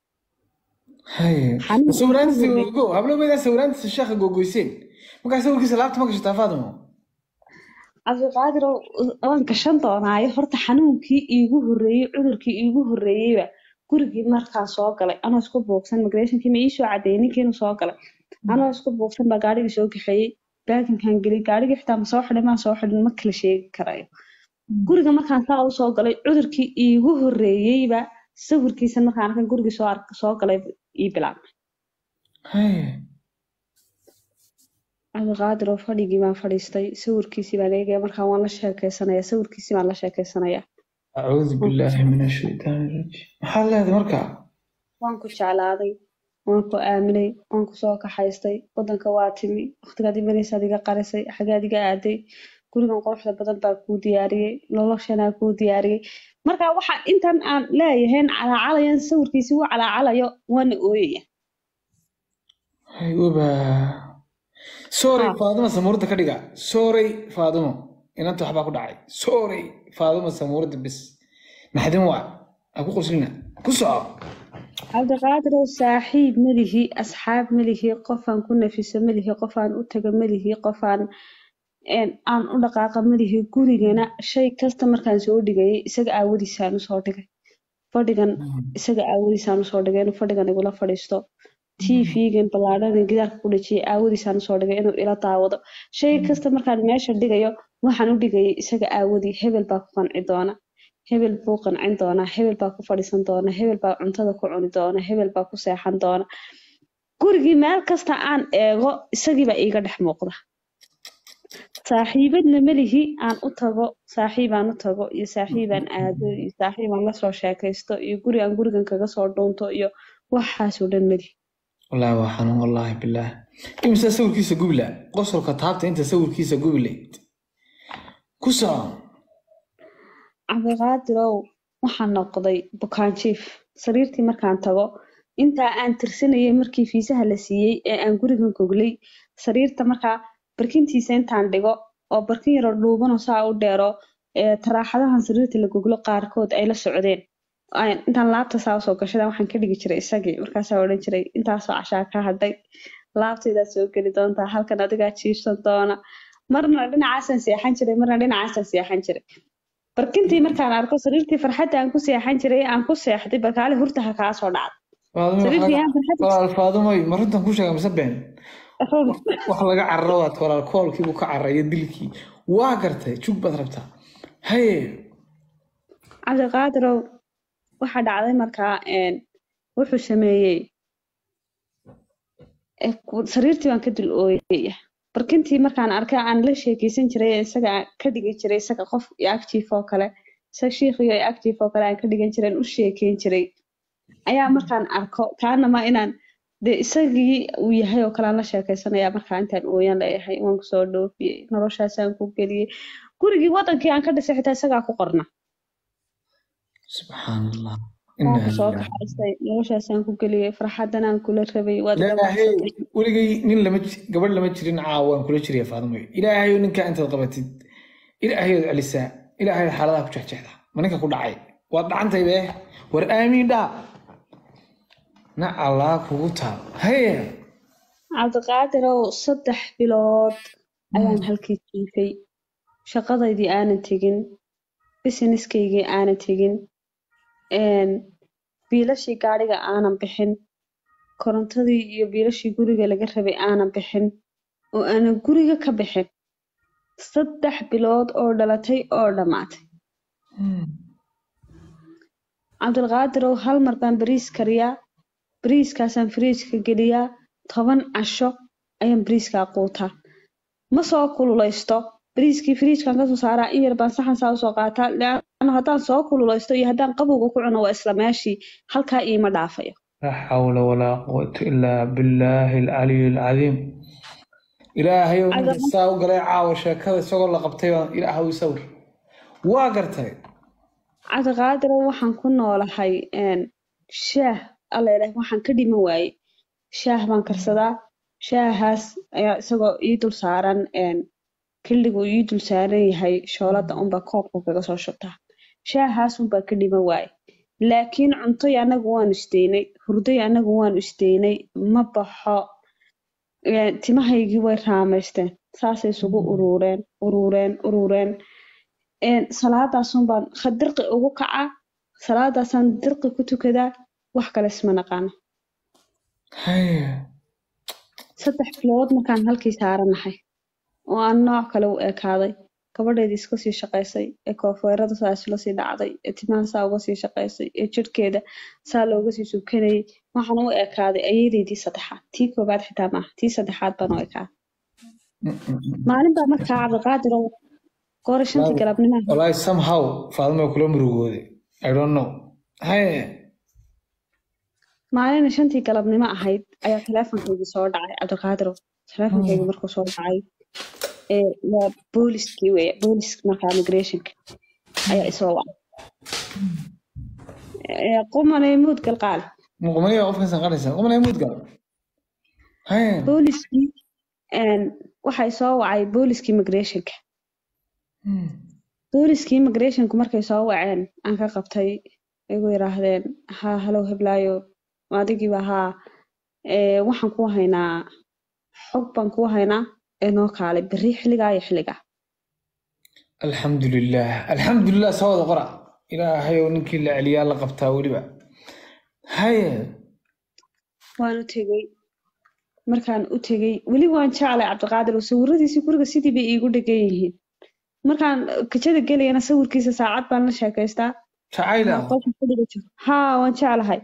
haye Xanuun sawiraantiisa xanuun gogo hablow maydaan sawiraantiisa sheekha gogoyseen markaa sawirkiisa laabta ma gashataa faadumo cabdiqaadir waan gashan doonaayo horta xanuunkii iigu horreeyey cudurkii iigu horreeyeyba gurigii markaan soo galay anoo isku buuqsan migrationkii ma iisoo cadeeyey ninkiinu soo galay anoo isku buuqsan baa gaarigii soo kaxeeyey baaginkan geliyey gaarigii xitaa ma soo xidhin maa soo xidhin ma kala sheegi karayo guriga markaan saa u soo galay cudurkii iigu horreeyeyba sawirkiisa markaan arkan gurigii soo ark soo galay ii bilaabmay haye cabdiqaadir oo fadhigii baan fadhiistay sawirkiisii baan eegaya markaan waan la sheekeysanaya sawirkiisii baan la sheekeysanaya acuudu billaahi min ashaytaani rajiim maxaa leedahay markaa waan ku jeclaaday waan ku aaminay waan ku soo kaxaystay wadanka waa timi waqtigaad imanaysaad iga qarisay xagaad iga aaday gurigan quruxda badan baa kuu diyaariyey noloshanaa kuu diyaariyey marka waxa intan aan leeyahayn calaacalayan sawirkiisi u calaacalayo waana ooyaya hay waba sorry Ha. faadumo samuurada ka dhiga sorry faadumo inanta waxbaa ku dhacay sorry faadumo samuurada bis naxdin waa ha ku qoslina ku soco cabdiqaadirow saaxiib melihi asxaab melihi qofaan ku nafiso melihi qofaan u taga melihi qofaan een, aan u dhaqaaqa melihi gurigana shay kasta markaan soo dhigayay isaga aawadiisaan usoo dhigay fadhigan isaga aawadiisaan usoo dhigay inuu fadhigan igula fadhiisto tv-gan ballaadhan gidaarka ku dhajiyay aawadiisaan usoo dhigay inuu ila daawado shay kasta markaan meesha dhigayo waxaan u dhigayay isaga aawadii hebel baa ku qanci doona hebel buu qancin doonaa hebel baa ku fadhiisan doona hebel baa cuntada ku cuni doona hebel baa ku seexan doona gurigii meel kasta aan eego isagiibaa iiga dhex muuqda saaxiibadna melihi aan u tago saaxiibaan u tago iyo saaxiibaan aado iyo saaxiibaan lasoo sheekaysto iyo guri aan gurigan kaga soo dhuunto iyo waxaasoo dhan melihi wallaahi waa xanuun wallaahi bilaah imisa sawirkiisa gubla qosolka taabta inta sawirkiisa gublayd ku soco cabdiqaadirow waxaan noqday bukaan jiif sariirtii markaan tago intaa aan tirsanayay markii fiisaha la siiyey ee aan gurigan goglay sariirta markaa barkintiisa intaan dhigo oo barkin yaroo dhuubanoo saa u dheero ee taraaxadahan sariirta la goglo qaarkood ay la socdeen Aan- intaan laabta saa usoo gashada waxaan ka dhigi jiray isagii markaasaa odhan jiray intaasoo cashaa ka hadhay laabtaydaad soo geli doontaa halkan adigaa jiifsan doona marna dhinacaasaan seexan jiray marna dhinacaasaan seexan jiray barkintii markaan arko sariirtii farxadda aan ku seexan jiray aan ku seexday barkaale hurtaha kaa soo dhacday Faadumo, sariirtii waxaa- aan farxadda walaal faadumoy ma runtan ku sheega mise been wax laga cararo waad walaal koolkii buu ka cararayo dilkii waa gartay jug baad rabtaa haye cabdiqaadirow waxaa dhacday markaa een, wuxuu sameeyey eh, ku- sariirtii baan ka dul ooyaya barkintii markaan arkay aan la sheekeysan jiray ee isaga aan ka dhigan jiray isaga qof active oo kale isaga shiikhiyo active oo kale aan ka dhigan jiray aan u sheekeyn jiray ayaa markaan arko kaanama inaan dee isagii uu yahay oo kale aan la sheekeysanaya markaa intaan ooyan leeyahay waan kusoo dhoofiyey noloshaasaan ku geliyey gurigii wadankii aan ka dhisay xitaa isagaa ku qorna subxaan allah waan Inna kusoo lillahi. kaxaystay noloshaasaan ku geliyey farxadan aan kula rabay waad ilaahay dhawaaqsatay weligay nin lama ji- gabadh lama jirin caawa waan kula jiraya faadimo ilaahayo ninkaa intaad qabatid ilaahayood celisaa ilaahayood xaaladaha ku jexjeexda ma ninka ku dhacay waad dhacantay bee war aamiin dhaa na allah kugu taal haye cabdiqaadirow saddex bilood ayaan halkii jiifay shaqadaydii aanan tegin businesskaygii aanan tegin een, biilashii gaadhiga aanan bixin korontadii iyo biilashii guriga laga rabay aanan bixin oo aanan guriga ka bixin saddex bilood oo dhalatay oo dhammaatay cabdulqaadirow hal mar baan bariis kariyaa bariiskaasaan firiijka geliyaa toban casho ayaan bariiskaa quutaa ma soo kululaysto bariiskii firiijkan kasoo saaraa in yar baan saxan saa usoo qaataa leanna haddaan soo kululaysto iyo haddaan qabowga ku cuno waa isla meeshii halkaa iima dhaafayo laa xawla walaa quwata ilaa billaahi alcaliy alcadiim ilaahayow ninka Cadama- saa u galay caawa sheekada isagoo la qabtay baan ilaahaw isawir waa gartay cabdiqaadirow waxaan ku noolahay een, shaah alla ilaah waxaan ka dhiman waayey shaah baan karsadaa shaahaas ayaa isagoo ii dul saaran een, xilligu ii dul saaran yahay shoolada unbaa koobka kaga soo shubtaa shaahaas unbaa ka dhiman waaye laakiin cuntoy anagu waanu isdeynay hurday anagu waanu isdeynay ma baxo een, timahaygii way raamaysteen saasay isugu urureen urureen urureen een, salaadaasun baan khadirqi ugu kacaa salaadaasaan dirqi ku tukadaa wax kale isma naqaano haye saddex bilood markaan halkii saaranahay oo aan nooc kale u ekaaday gabadheedii iska sii shaqaysay ee koofeerada saas la sii dhacday ee timaha saa uga sii shaqaysay ee jirhkeeda saa looga sii subkanayay waxaan u ekaaday ayadeydii saddexaad tii koobaad xitaa maaha tii saddexaad baan u ekaaday maalin baa markaa cabdiqaadir oo goora shantii Waaw. galabnimaha walahi somehow faadimo kula murugooday i don't know haye maalina shantii galabnimo ahayd ayaa teleefonkaygii soo dhacay cabdiqaadirow teleefonkaygii markuu soo dhacay ee waa booliskii weeye boolisk markaa migrationka ayaa isoo wacay Ee, qumanay muud galqaale muqmaniya qofka sanqanaysa muqmaniya mudgal haye booliskii een, waxay soo wacay booliskii migrationka booliskii migrationku markay soo waceen aan ka qabtay igu yiraahdeen haa halow heblaayo adigiiba haa ee, waxaan ku haynaa xog baan ku haynaa ee noo kaalay berri xilligaa iyo xilligaa alxamdulilah alxamdulilah soo wada qora ilaahayow ninkii la celiyaa la qabtaa weliba haye waan u tegey markaan u tegey weli waan jeclay cabdiqaadir oo sawiradiisii guriga sidii bay iigu dhegan yihiin markaan kajada gelayana sawirkiisa saacad baan la sheekaystaa jacayla qolka ku dhiga jiro haa waan jeclahay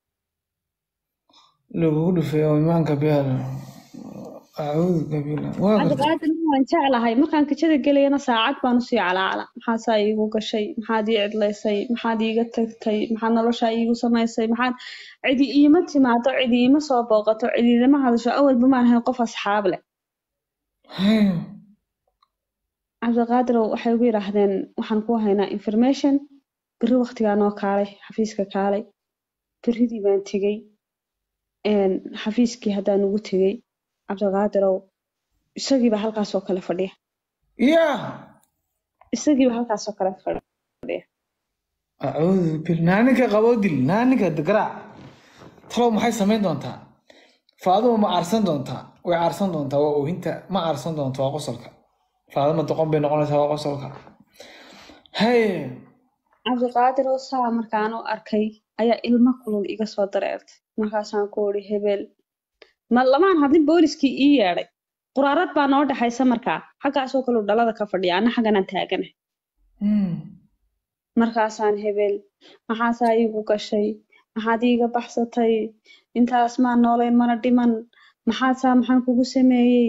lagugu dhufay oo imaanka beel acuudu kabila waa gartay cabdiqaadir waan jeclahay markaan kajada gelayana saacad baan usii calaacala maxaasaa iigu gashay maxaad ii cidlaysay maxaad iiga tagtay maxaad noloshaa iigu samaysay maxaad cidi iima timaado cidi iima soo booqato cidi ilama hadasho awalba maan ahayn qof asxaab leh haye cabdiqaadirow waxay ugu yidhaahdeen waxaan ku haynaa information berri waqtigaa noo kaalay xafiiska kaalay berridii baan tegey een, xafiiskii haddaan ugu tegey cabdiqaadirow isagiiba halkaasoo kale fadhiya ya isagiiba halkaasoo kale fadhiya acuudu bil naa ninka qaboo dil naa ninka garaac talow maxay samayn doontaa faaduma ma aarsan doontaa way aarsan doontaa waa oohinta ma aarsan doonta waa qosolka faaduma doqon bay noqonaysaa waa qosolka haye cabdiqaadirow saa markaan u arkay ayaa ilmo kulul iga soo dareertay markaasaan ku uri hebel ma lamaan hadlin booliskii ii yeedhay quraarad baa noo dhexaysa markaa xaggaasoo kale uu dhalada ka fadhiya anna xagganaan taaganahay Hmm. markaasaan hebel maxaasaa iigu gashay maxaad iiga baxsatay intaas maan noolayn mana dhiman maxaasaa maxaan kugu sameeyey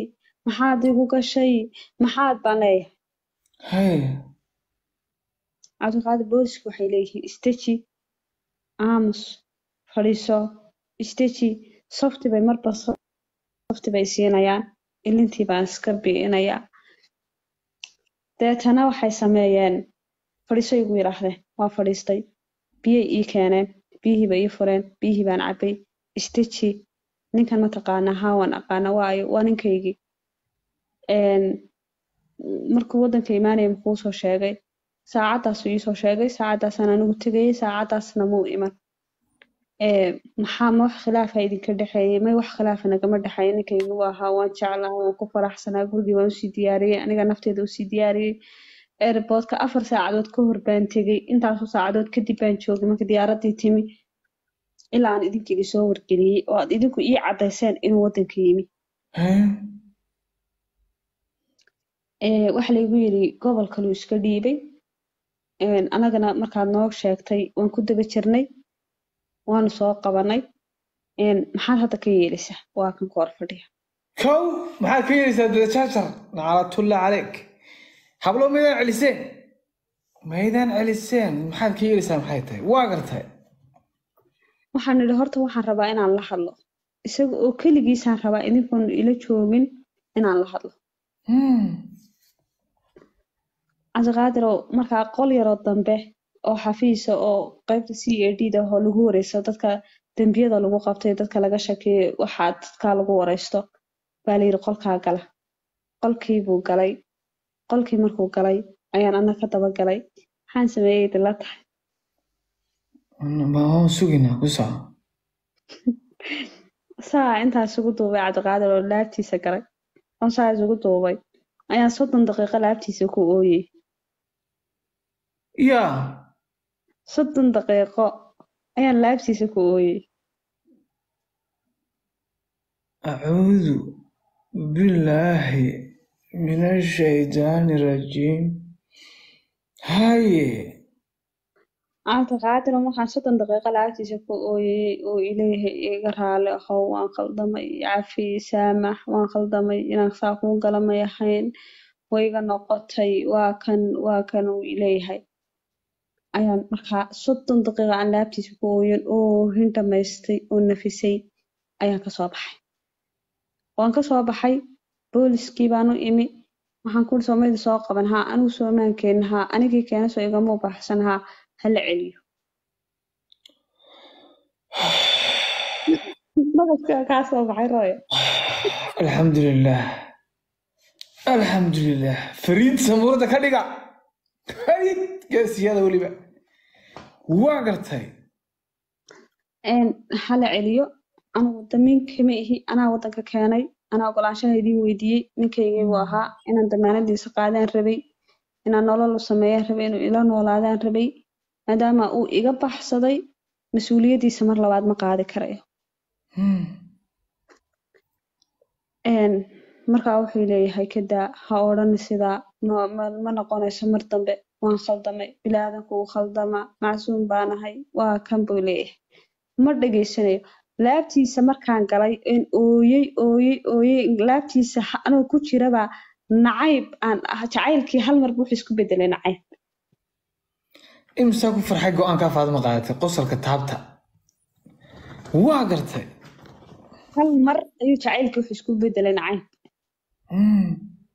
maxaad igu gashay maxaad baan leeyahay hay cabdiqaadir boolisku waxay leeyihiin isteji aamus fadhiiso isteji softi bay marba softi bay siinayaan ilintii baan iska bi'inayaa deetana waxay sameeyeen fadhiiso igu yidhaahdeen waa fadhiistay biyay ii keeneen biyihii bay ii fureen biyihii baan cabbay isteji ninkan ma taqaanaa haa waan aqaana waayo waa ninkaygii Een, markuu waddanka imaanaya muxuu soo sheegay saacaddaasuu iisoo sheegay saacaddaasaan anigu tegayay saacaddaasna muu iman Ee, maxaa ma wax khilaafa idinka dhexeeyay may wax khilaafa nagama dhexeeya ninkaygu waa ahaa waan jeclaa waan ku faraxsanaa gurigii waan usii diyaariyey aniga nafteeda usii diyaariyey airportka afar saacadood ka hor baan tegey intaasoo saacadood kadib baan joogay marka diyaaraddii timi ilaa aan idinka idin soo wargeliyey oo aad idinku ii caddayseen inuu waddanka yimi hay Ee, waxa laygu yidhi gobol kaluu iska dhiibay Een, anagana markaad noo sheegtay waan ku daba jirnay waanu soo qabanay Een, maxaad hadda ka yeelaysaa waa kan ku hor fadhiya kow maxaad ka yeelaysaa dadajaajar nacalatulla caleyk hablo maydaan celiseen maydaan celiseen maxaad ka yeelaysaa maxay tahay waa gartay waxaan idhi horta waxaan rabaa inaan la hadlo isaga oo keligiisaan rabaa idinkoon ila joogin inaan la hadlo Hmm. cabdiqaadirow markaa qol yaroo dambe oo xafiisa oo qaybta c a d da oo lagu wareysto dadka dembiyada lagu qabtay dadka laga shakeeyey waxaa dadkaa lagu wareysto baa layidhi qolkaa gala qolkii buu galay qolkii markuu galay ayaan ana ka daba galay maxaan sameeyey idinla tahay ma waan suginaa ku soco saa intaa isugu duubay cabdiqaadir oo laabtiisa galay oo saa isugu duubay ayaan soddon daqiiqo laabtiisa ku ooyey yaa soddon daqiiqo ayaan laabtiisa ku ooyey acuudu billaahi min ashaydaani rajiim haye cabdiqaadir markaan soddon daqiiqo laabtiisa ku ooyey oo ileeyahay iga raali ahow waan khaldamay cafi saamax waan khaldamay inaan saa kuu gala may ahayn way iga noqotay waa kan waa kan uu ileeyahay ayaan markaa soddon daqiiqo aan laabtiisa ku ooyan oo hin dhamaystay oo nafisay ayaan kasoo baxay waan kasoo baxay booliskii baan u imi waxaan kuri soomayda soo qaban haa anigu soomaan keenin haa anigii keena soo igama baxsan haa hala celiyo madabka kaa soo baxay rooya alxamdulilah alxamdulilah fariid samuurada ka dhiga fariid geesiyada weliba waa gartay Een, hala celiyo anigu damiin kama ihi anaa waddanka keenay anaa ogolaanshaha idiin weydiiyey ninkaygii buu ahaa inaan damaanadiisa qaadaan rabay inaan nolol u sameeyaan rabay inuu ila noolaadaan rabay maadaama uu iga baxsaday mas-uuliyaddiisa mar labaad ma qaadi karayo Hmm. Een, markaa wuxuu leeyahay kadaa ha odhan sidaa ma, ma, ma noqonayso mar dambe waan khaldamay bilaadanku uu khaldamaa macsuum baanahay waa kan buu leeyahay ma dhegaysanayo laabtiisa markaan galay een ooyey ooyey ooyey laabtiisa ha- anoo ku jirabaa nacayb aan ah jacaylkii hal mar wuxuu isku bedelay nacayb imsaa ku farxay go-aankaa faadima qaadatay qosolka taabta waa gartay hal mar ayuu jacaylkii wuxuu isku bedelay nacayb Hmm.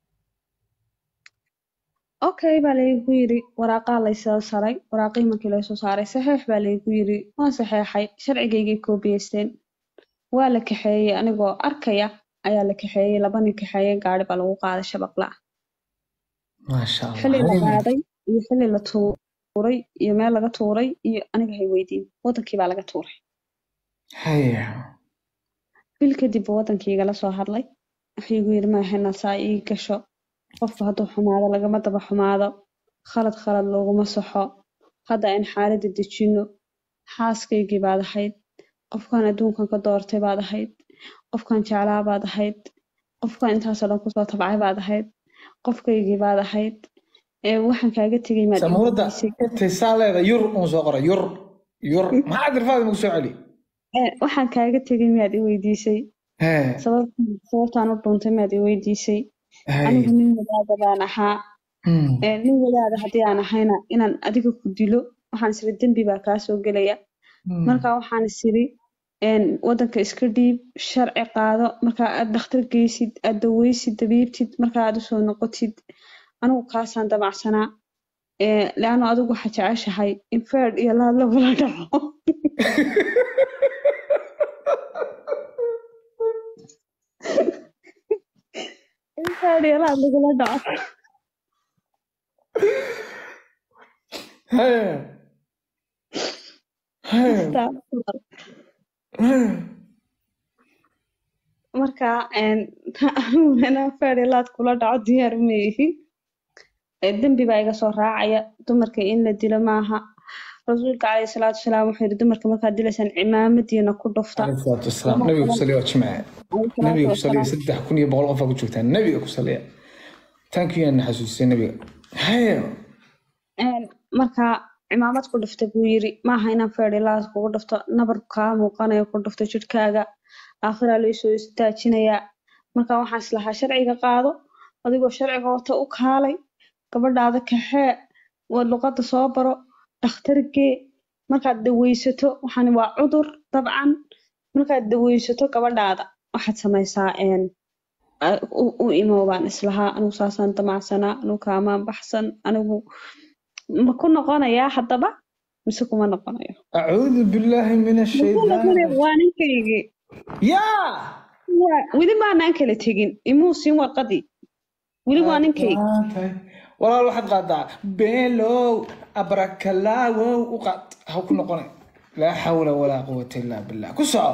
okay baa laygu yiri waraaqaa laysoo saray waraaqihii markii laysoo saaray saxiix baa laygu yiri waan saxeexay sharcigaygay koobiyeysteen waa la kaxeeyey anigoo arkaya ayaa la kaxeeyey laba nin kaxeeye gaari baa lagu qaaday shabaqla maasha xilli la allah qaaday iyo xilli la tuuray iyo meel laga tuuray iyo aniga hay weydiin wadankii baa laga tuuray haya bil kadib buu wadankii igala soo hadlay wuxuu igu yiri maahena saa ii gasho qofku hadduu xumaado lagama daba xumaado khalad khalad looguma saxo hadda in xaaladda dejino xaaskaygii baad ahayd qofkan adduunkan ka doortay baad ahayd qofkan jeclaa baad ahayd qofkan intaasoo dhan kusoo tabcay baad ahayd qofkaygii baad ahayd ee waxaan kaaga tegay maad samuurada iibisay. intay saa leeda yur uun soo qoray yur yur maxaa dir faadima ku soo celi Ee, waxaan kaaga tegay miyaad i weydiisay hee sabab- sababtaan u dhuuntay maad i weydiisay hay anigu nin wadaada baan ahaa Hmm. Ee, nin wadaada haddii aan ahayna inaan adiga ku dilo waxaan isiri dembi baa kaa soo gelaya Hmm. marka waxaan isiri een, wadanka iska dhiib sharci qaado marka aad dhakhtar geysid aad daweysid dabiibtid marka aad usoo noqotid anigu kaasaan damacsanaa Ee, leano adigu waxaa jeceshahay in feed iyo laad lagula dhaco in feed iyo laad lagula dhaco Hee. Hee. Astaghfirullah. Hee. marka een, aniguna inaan feed iyo laad kula dhaco diyaar ma ihi Ee, dembi baa iga soo raacaya dumarka in la dilo maaha rasuulka calayhi salaatu wasalaam wuxuu yidhi dumarka markaad dilaysaan cimaamadiina ku dhufta Alayhi salaatu wasalaam. Nabiga ku saliya waa jimce. Calayhi salaatu nabiga ku saliya wasalaam. saddex kun iyo boqol qof aa ku joogtaa nabiga ku saliya thank you na xasuusisay nabiga hee Een, marka cimaamad ku dhufta buu yiri maaha inaan feerilaad kugu dhufto nabar kaa muuqanayo ku dhufto jidhkaaga aakhiraa laysoo istaajinayaa marka waxaan islahaa sharciga qaado adigoo sharciga wata u kaalay gabadhaada kaxee waa luqadda soo baro dhakhtargee markaad daweysato waxani waa cudur dabcan markaad daweysato gabadhaada waxaad samaysaa een, a- u u imow baan islahaa anigu saasaan damacsanaa anigu kaamaan baxsan anigu ma ku noqonayaa haddaba mise kuma noqonayo acuudu billaahi min Ma ku ashaytaan noqonayo waa ninkaygii yaa Waa- weli maanaan kala tegin imuu siin warqadii weli waa ninkaygi Tahay. walaal waxaad qaadaa beelow abrakalaawow u qaad ha ku noqonay laa xawla walaa quwata illaa billah ku soco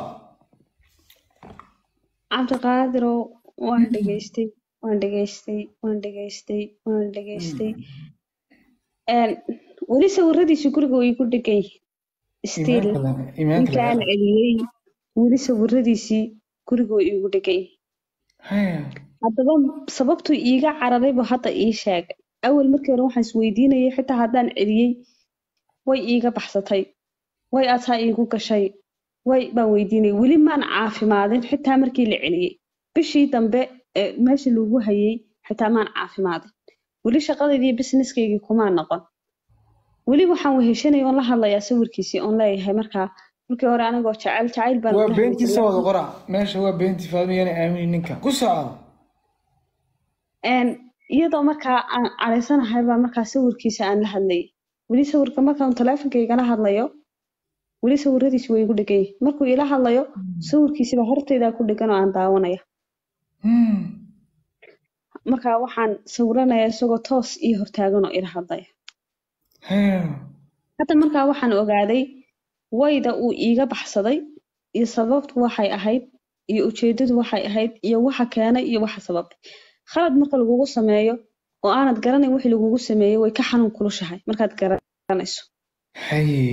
cabdiqaadirow waan dhegaystay waan dhegaystay waan dhegaystay waan dhegaystay Een, weli sawiradiisi guriga way igu dhegan yihiin still iimaanka laga- iimaanka ninkaan laga- celiyey weli sawiradiisii guriga way igu dhegan yihiin Hee. haddaba sababtuu iiga cararay buu hadda ii sheegay awal markii hore waxaan isweydiinayay xitaa haddaan celiyey way iiga baxsatay way ataa iigu gashay way baan weydiinayay weli maan caafimaadin xitaa markii la celiyey bishii dambe ee meesha lagu hayay xitaa maan caafimaadin weli shaqadaydii businesskaygii kumaan noqon weli waxaan weheshanaya oon la hadlayaa sawirkiisii oon leeyahay markaa markii hore anigoo jecel jacayl baan waa ula hadli beentiisa jiray. wada qora meesha waa beentii faadmiyana aamini ninka ku soco Een, iyadoo markaa aan caraysanahay baa markaa sawirkiisa aan la hadlayay weli sawirka markaan taleefonkaygala hadlayo weli sawiradiisi way igu dhegan yihiin markuu ila hadlayo sawirkiisiba hortaydaa ku dhegan oo aan daawanaya Hmm. markaa waxaan sawiranayaa isagoo toos ii hortaagan oo ila hadlaya Hee. hadda markaa waxaan ogaaday wayda uu iiga baxsaday iyo sababtu waxay ahayd iyo ujeedadu waxay ahayd iyo waxa keenay iyo waxa sababay khalad marka lagugu sameeyo oo aanad garanayn wixii lagugu sameeyey way ka xanuun kulushahay markaad garanayso Haye.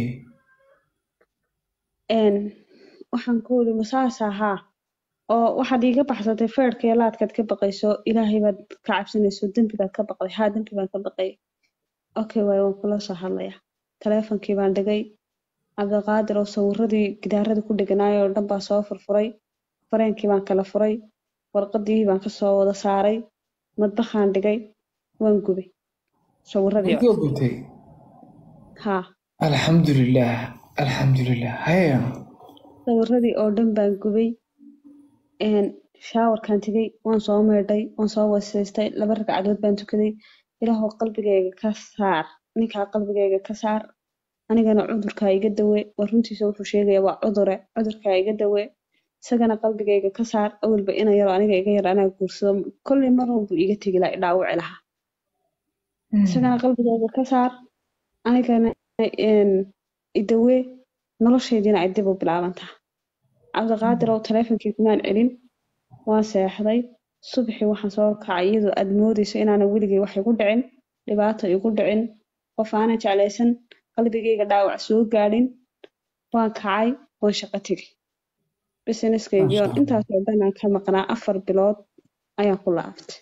een waxaan ku iri masaas ahaa oo waxaad iiga baxsatay feerka iyo laadkaad ka baqayso ilaahay baad ka cabsanayso dembigaad ka baqday haa dembi baan ka baqay okay waay waan kula soo hadlayaa taleefonkii baan dhigay cabdiqaadir oo sawiradii gidaarada ku dheganaayay oo dhan baa soo furfuray fareenkii baan kala furay warqadii baan kasoo wada saaray madbaxaan dhigay waan gubay sawiradii oo Intii oo gubtay haa alxamdulilah alxamdulilah haya sawiradii oo dhan baan gubay een shaawarkaan tegay waan soo meedhay waan soo wasiistay laba ragcadood baan tukaday ilaahoo qalbigayga ka saar ninkaa qalbigayga ka saar anigana cudurkaa iga dawe waa runtiisa wuxuu sheegaya waa cudure cudurkaa iga dawe isagana qalbigayga ka saar awalba ina yaro aniga iga yar anaa guursado kolley mar walbuu iga tegi lahaa idhaawici lahaa isagana qalbigayga ka saar anigana een idawe noloshaydiina ay dib u bilaabantaa cabdiqaadir oo taleefonkii kumaan celin waan seexday subaxii waxaan soo kacay iyadoo aad moodayso inaana weligay wax igu dhicin dhibaato igu dhicin qof aanan jeclaysan qalbigayga dhaawac soo gaadhin waan kacay waan shaqo tegay businesskaygii oo intaasoo dhan aan ka maqnaa afar bilood ayaan ku laabtay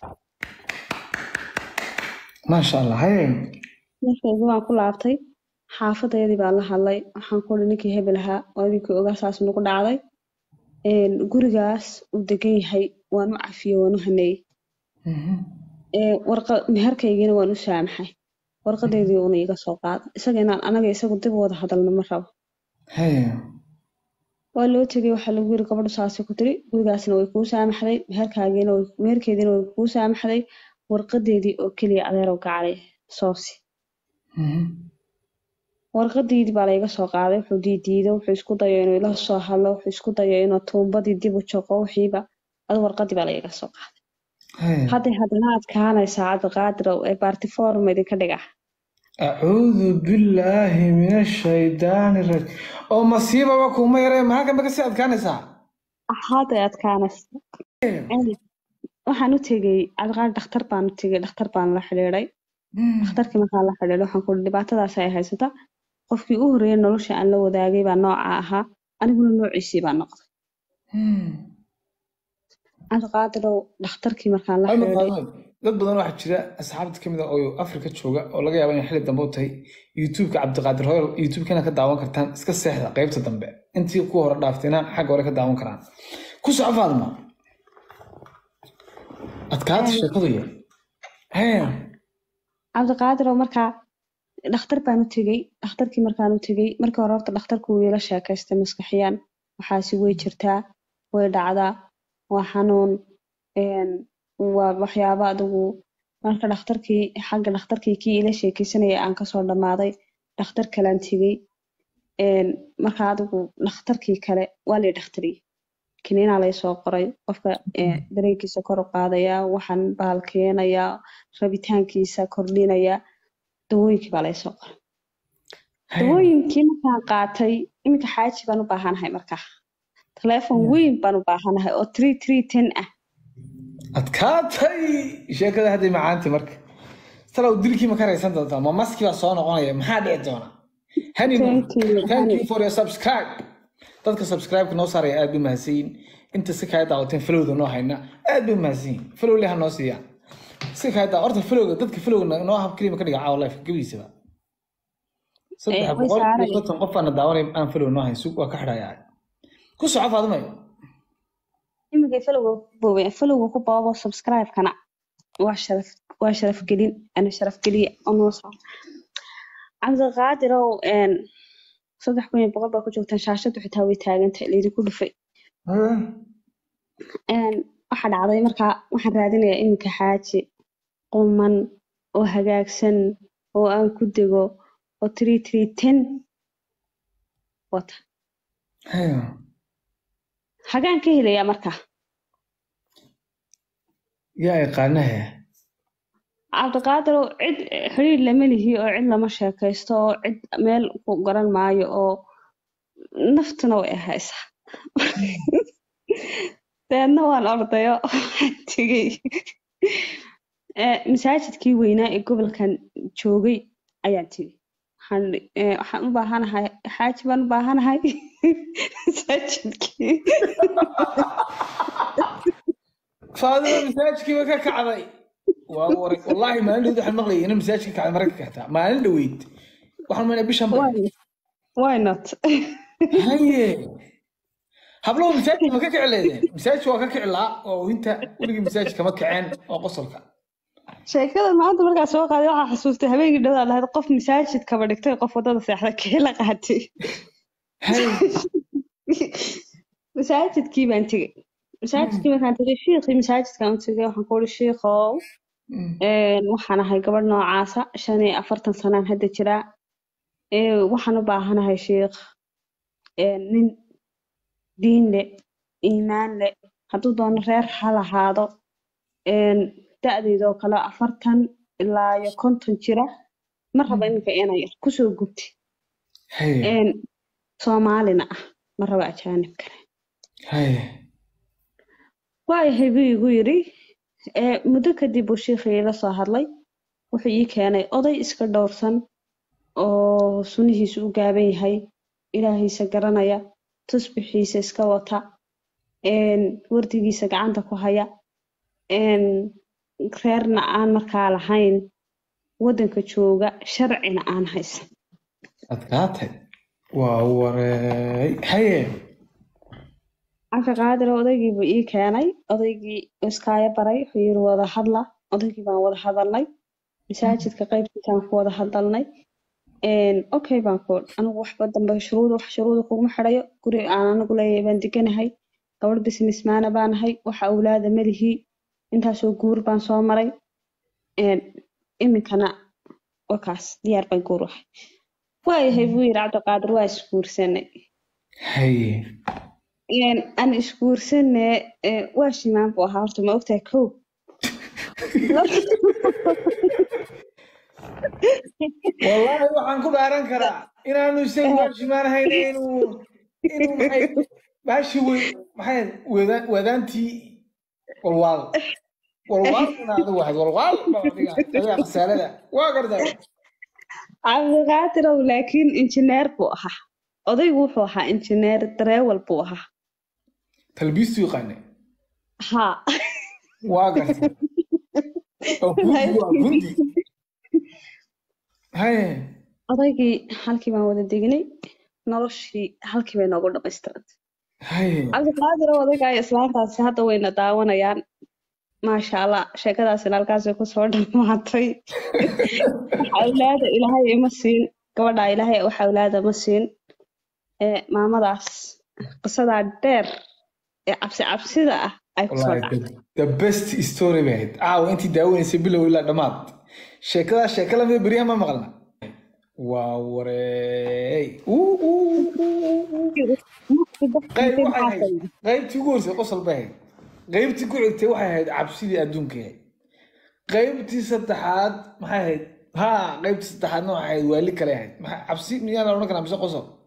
maasha allah haya markaygii waan ku laabtay xaafadeydii baan la hadlay waxaan ku uri ninkii hebel ahaa oo idinkii ogaa saas nagu dhacday een, gurigaas uu degan yahay waan u cafiyey waan u haneeyey Mhm. Ee, warqa meherkaygiina waan u saamaxay warqadeedii uuna iga soo qaada isaga inaan anaga isagu dib u wada hadalno ma rabo Haya. waa loo tegay waxaa lagu yiri gabadhu saasay ku tiri gurigaasna way kuu saamaxday meherkaagiina way meherkeediina way kuu saamaxday warqadeedii oo keliya adeerow gacalay soosi Mhm. warqadeedii baa layga soo qaaday wuxuu diidiiday wuxuu isku dayo inuu ila soo hadlo wuxuu isku dayo inuu tuumbadii dib u joqo wixiiba adu warqadii baa layga soo qaaday Haya. hadday haddana adkaanaysaa cabdiqaadirow ee baartiforum idinka dhiga acuudu billaahi min ashaydaani rajim oo masiibaba kuuma yaree maxaa kambe kasii adkaanaysaa hadday adkaanaysaa waxaan u tegey cabdiqaadir dhakhtar baan u tegey dhakhtar baan la xidhiidhay dhakhtarkii markaan la xidhiidhay waxaan ku uri dhibaatadaas ay haysata qofkii u horreeyay nolosha aan la wadaagay baa nooca ahaa aniguna noociisii baa noqday cabdiqaadirow dhakhtarkii markaan la Ay, ma xidhiidhay qaadanayo. dad badan waxaa jira asxaabta kamid a oo afrika jooga oo laga yaaba inay xilli dambe u tahay youtubeka cabdiqaadir hoyal youtubekana ka daawan kartaan iska seexda qaybta dambe intii ku hore dhaaftayna xagga hore ka daawan karaan ku soco faadma adkaata sheekadu yar Haya. cabdiqaadirow markaa dhakhtar baan u tegey dhakhtarkii markaan u tegey markii hore horta dhakhtarku wuu ila sheekaystay maskaxiyaan waxaasi way jirtaa way dhacdaa waa xanuun een, waa waxyaabo adigu marka dhakhtarkii xagga dhakhtarkii kii ila sheekeysanaya aan kasoo dhammaaday dhakhtar kalaan tegey een, marka adigu dhakhtarkii kale waa lay dhakhtariyey kiniinaa lay soo qoray qofka ee, dareenkiisa kor u qaadaya waxaan bahal keenaya rabitaankiisa kordhinaya dawooyinkii baa lay soo qoray Haya. dawooyinkii markaan qaatay iminka xaaji baan u baahanahay markaa taleefon weyn baan u baahanahay oo three three ten ah adkaatay sheekada hadday macaanti marka talow dilkii ma ka raysan doontaa ma maskii baa soo noqonaya maxaa dhici doona hani Thank you, thank honey. you for your subscribe dadka subscribe-ka noo saaraya aad bay mahadsanyihin inta si kaa daawateen falowda noo hayna aad bay mahadsanyihin falow leha noo siiya si kaa daa horta falowga dadka falowga noo hab kelima ka dhiga caawa life gabiisaba saddex way boqol iyo saarayaan. konton qof aana daawanay aan falow noo hayn sug waa ka xidhayaa ku soco faadumay imika falowga ku boobay falowga ku boobo subscribe-kana waa sharaf waa sharaf gelin ana sharaf geliya oo noo soo cabdiqaadirow een, saddex kun iyo boqol baa ku joogtaan shaashadu xitaa way taagantahay laydinku dhufay een, waxaa dhacday markaa waxaan raadinayaa iminka xaaji quman oo hagaagsan oo aan ku dego oo three three ten wata Haya. hagaan ka helayaa markaa yaa yaqaanahe cabdiqaadirow cid xiriir lama lihi oo cid lama sheekaysto oo cid meel ku garan maayo oo naftuna way haysaa deedna waan ordayo waxaan tegey Eh, masaajidkii weynaa ee gobolkan joogay ayaan tegey waxaan idhi, eh, waxaan u baahanahay xaaji baan u baahanahay masaajidkii faadima masaajidkiiba ka kacday waa waray wallaahi maalin dhaweyd waxaan maqlayay inay masaajidka kacday mararka kactaa maalin dhaweyd waxaan maynaa bishan bay Why- why not haye hablow masaajidka ma ka kici leedeen masaajidka waa ka kici laa oo inta weligii masaajidka ma kaceen oo qosolka sheekada maanta markaa soo qaaday waxaa xasuustay habeenkii dhawaa lahayd qof masaajid kaba dhigtay qof wadada seexda keela qaatay haye masaajidkii baan tegey masaajidkii markaan tegey shiikhii masaajidkaan u tegey waxaan ku uri shiikhow Mm. een, waxaan ahay gabadh noocaasa shan iyo afartan sanaan hadda jiraa Ee, waxaan u baahanahay shiikh een, nin diin leh iimaan leh hadduu doono reer ha lahaado een, da-deydoo kale afartan ilaa iyo konton jira ma raba iminka inay yar kusoo gubti haye een, soomaalina ah ma raba ajaanib kale haye waayahay buu igu yidhi ee, muddo kadib buu shiikhii ila soo hadlay wuxuu ii keenay oday iska dhowrsan oo sunihiisu u gaaban yahay ilaahiisa garanaya tusbixiisa iska wata een, wardigiisa gacanta ku haya een, reerna aan markaa lahayn waddanka jooga sharcina aan haysan adkaatay waa wareey haye cabdiqaadir odaygii buu ii keenay odaygii iskaaya baray wuxuu yiri wada hadla odaygii baan wada hadalnay masaajidka qaybtiisaan ku wada hadalnay Een, okay baan ku anigu waxba dambe shuruud wax shuruuda kuguma xidhayo guri aan anigu leeyahay baan deganahay gabadh businessmana baan ahay waxa awlaada malihii intaasoo guur baan soo maray Een, iminkana wakaas diyaar baan guur wahay waayahay buu yiri cabdiqaadir waa isguursanay haye Een, aan isguursane ee, waa shimaan buu ahaa horta ma ogtahay kow wallaahi waxaan ku dhaaran karaa inaanu isagu waashimaanahayn inuu inuu maxay baashi wey maxay wada- wadaantii walwaal walwaal ina adigu waxayd walwaal baa adiga adiga khasaalada waa gartaa cabdiqaadir ow laakiin injineer buu ahaa odaygu wuxuu ahaa injineer dareewal buu ahaa talbiistu yaqaane haa waa gartay oo gundi waa gundi haye odaygii halkii baan wada degnay noloshii halkii bay noogu dhamaystirantay haye cabdiqaadir ow odayga iyo islaantaasi hadda wayna daawanayaan maasha allah sheekadaasina halkaasay kusoo dhamaatay wax awlaada ilaahay ima siin gabadha ilaahay wax awlaada ma siin ee maamadaas qisadaa dheer ee cabsi cabsida ah ay kusoo wallahi dhacday the, the best story bay ahayd caawa intii daawanaysay bilow ilaa dhammaad sheekadaas sheeka lamida beryaha ma maqalna waa wareey Uu, uu, uu, uu. qayb waxay ahayd qaybtii ugu horeysay qosol bay ahayd qaybtii ku xigtay waxay ahayd cabsidii adduunka ahayd qaybtii saddexaad maxay ahayd ha qaybtii saddexaadna waxay ahayd waali kale ahayd maxay cabsi miyaa la odhan karaa mise qosol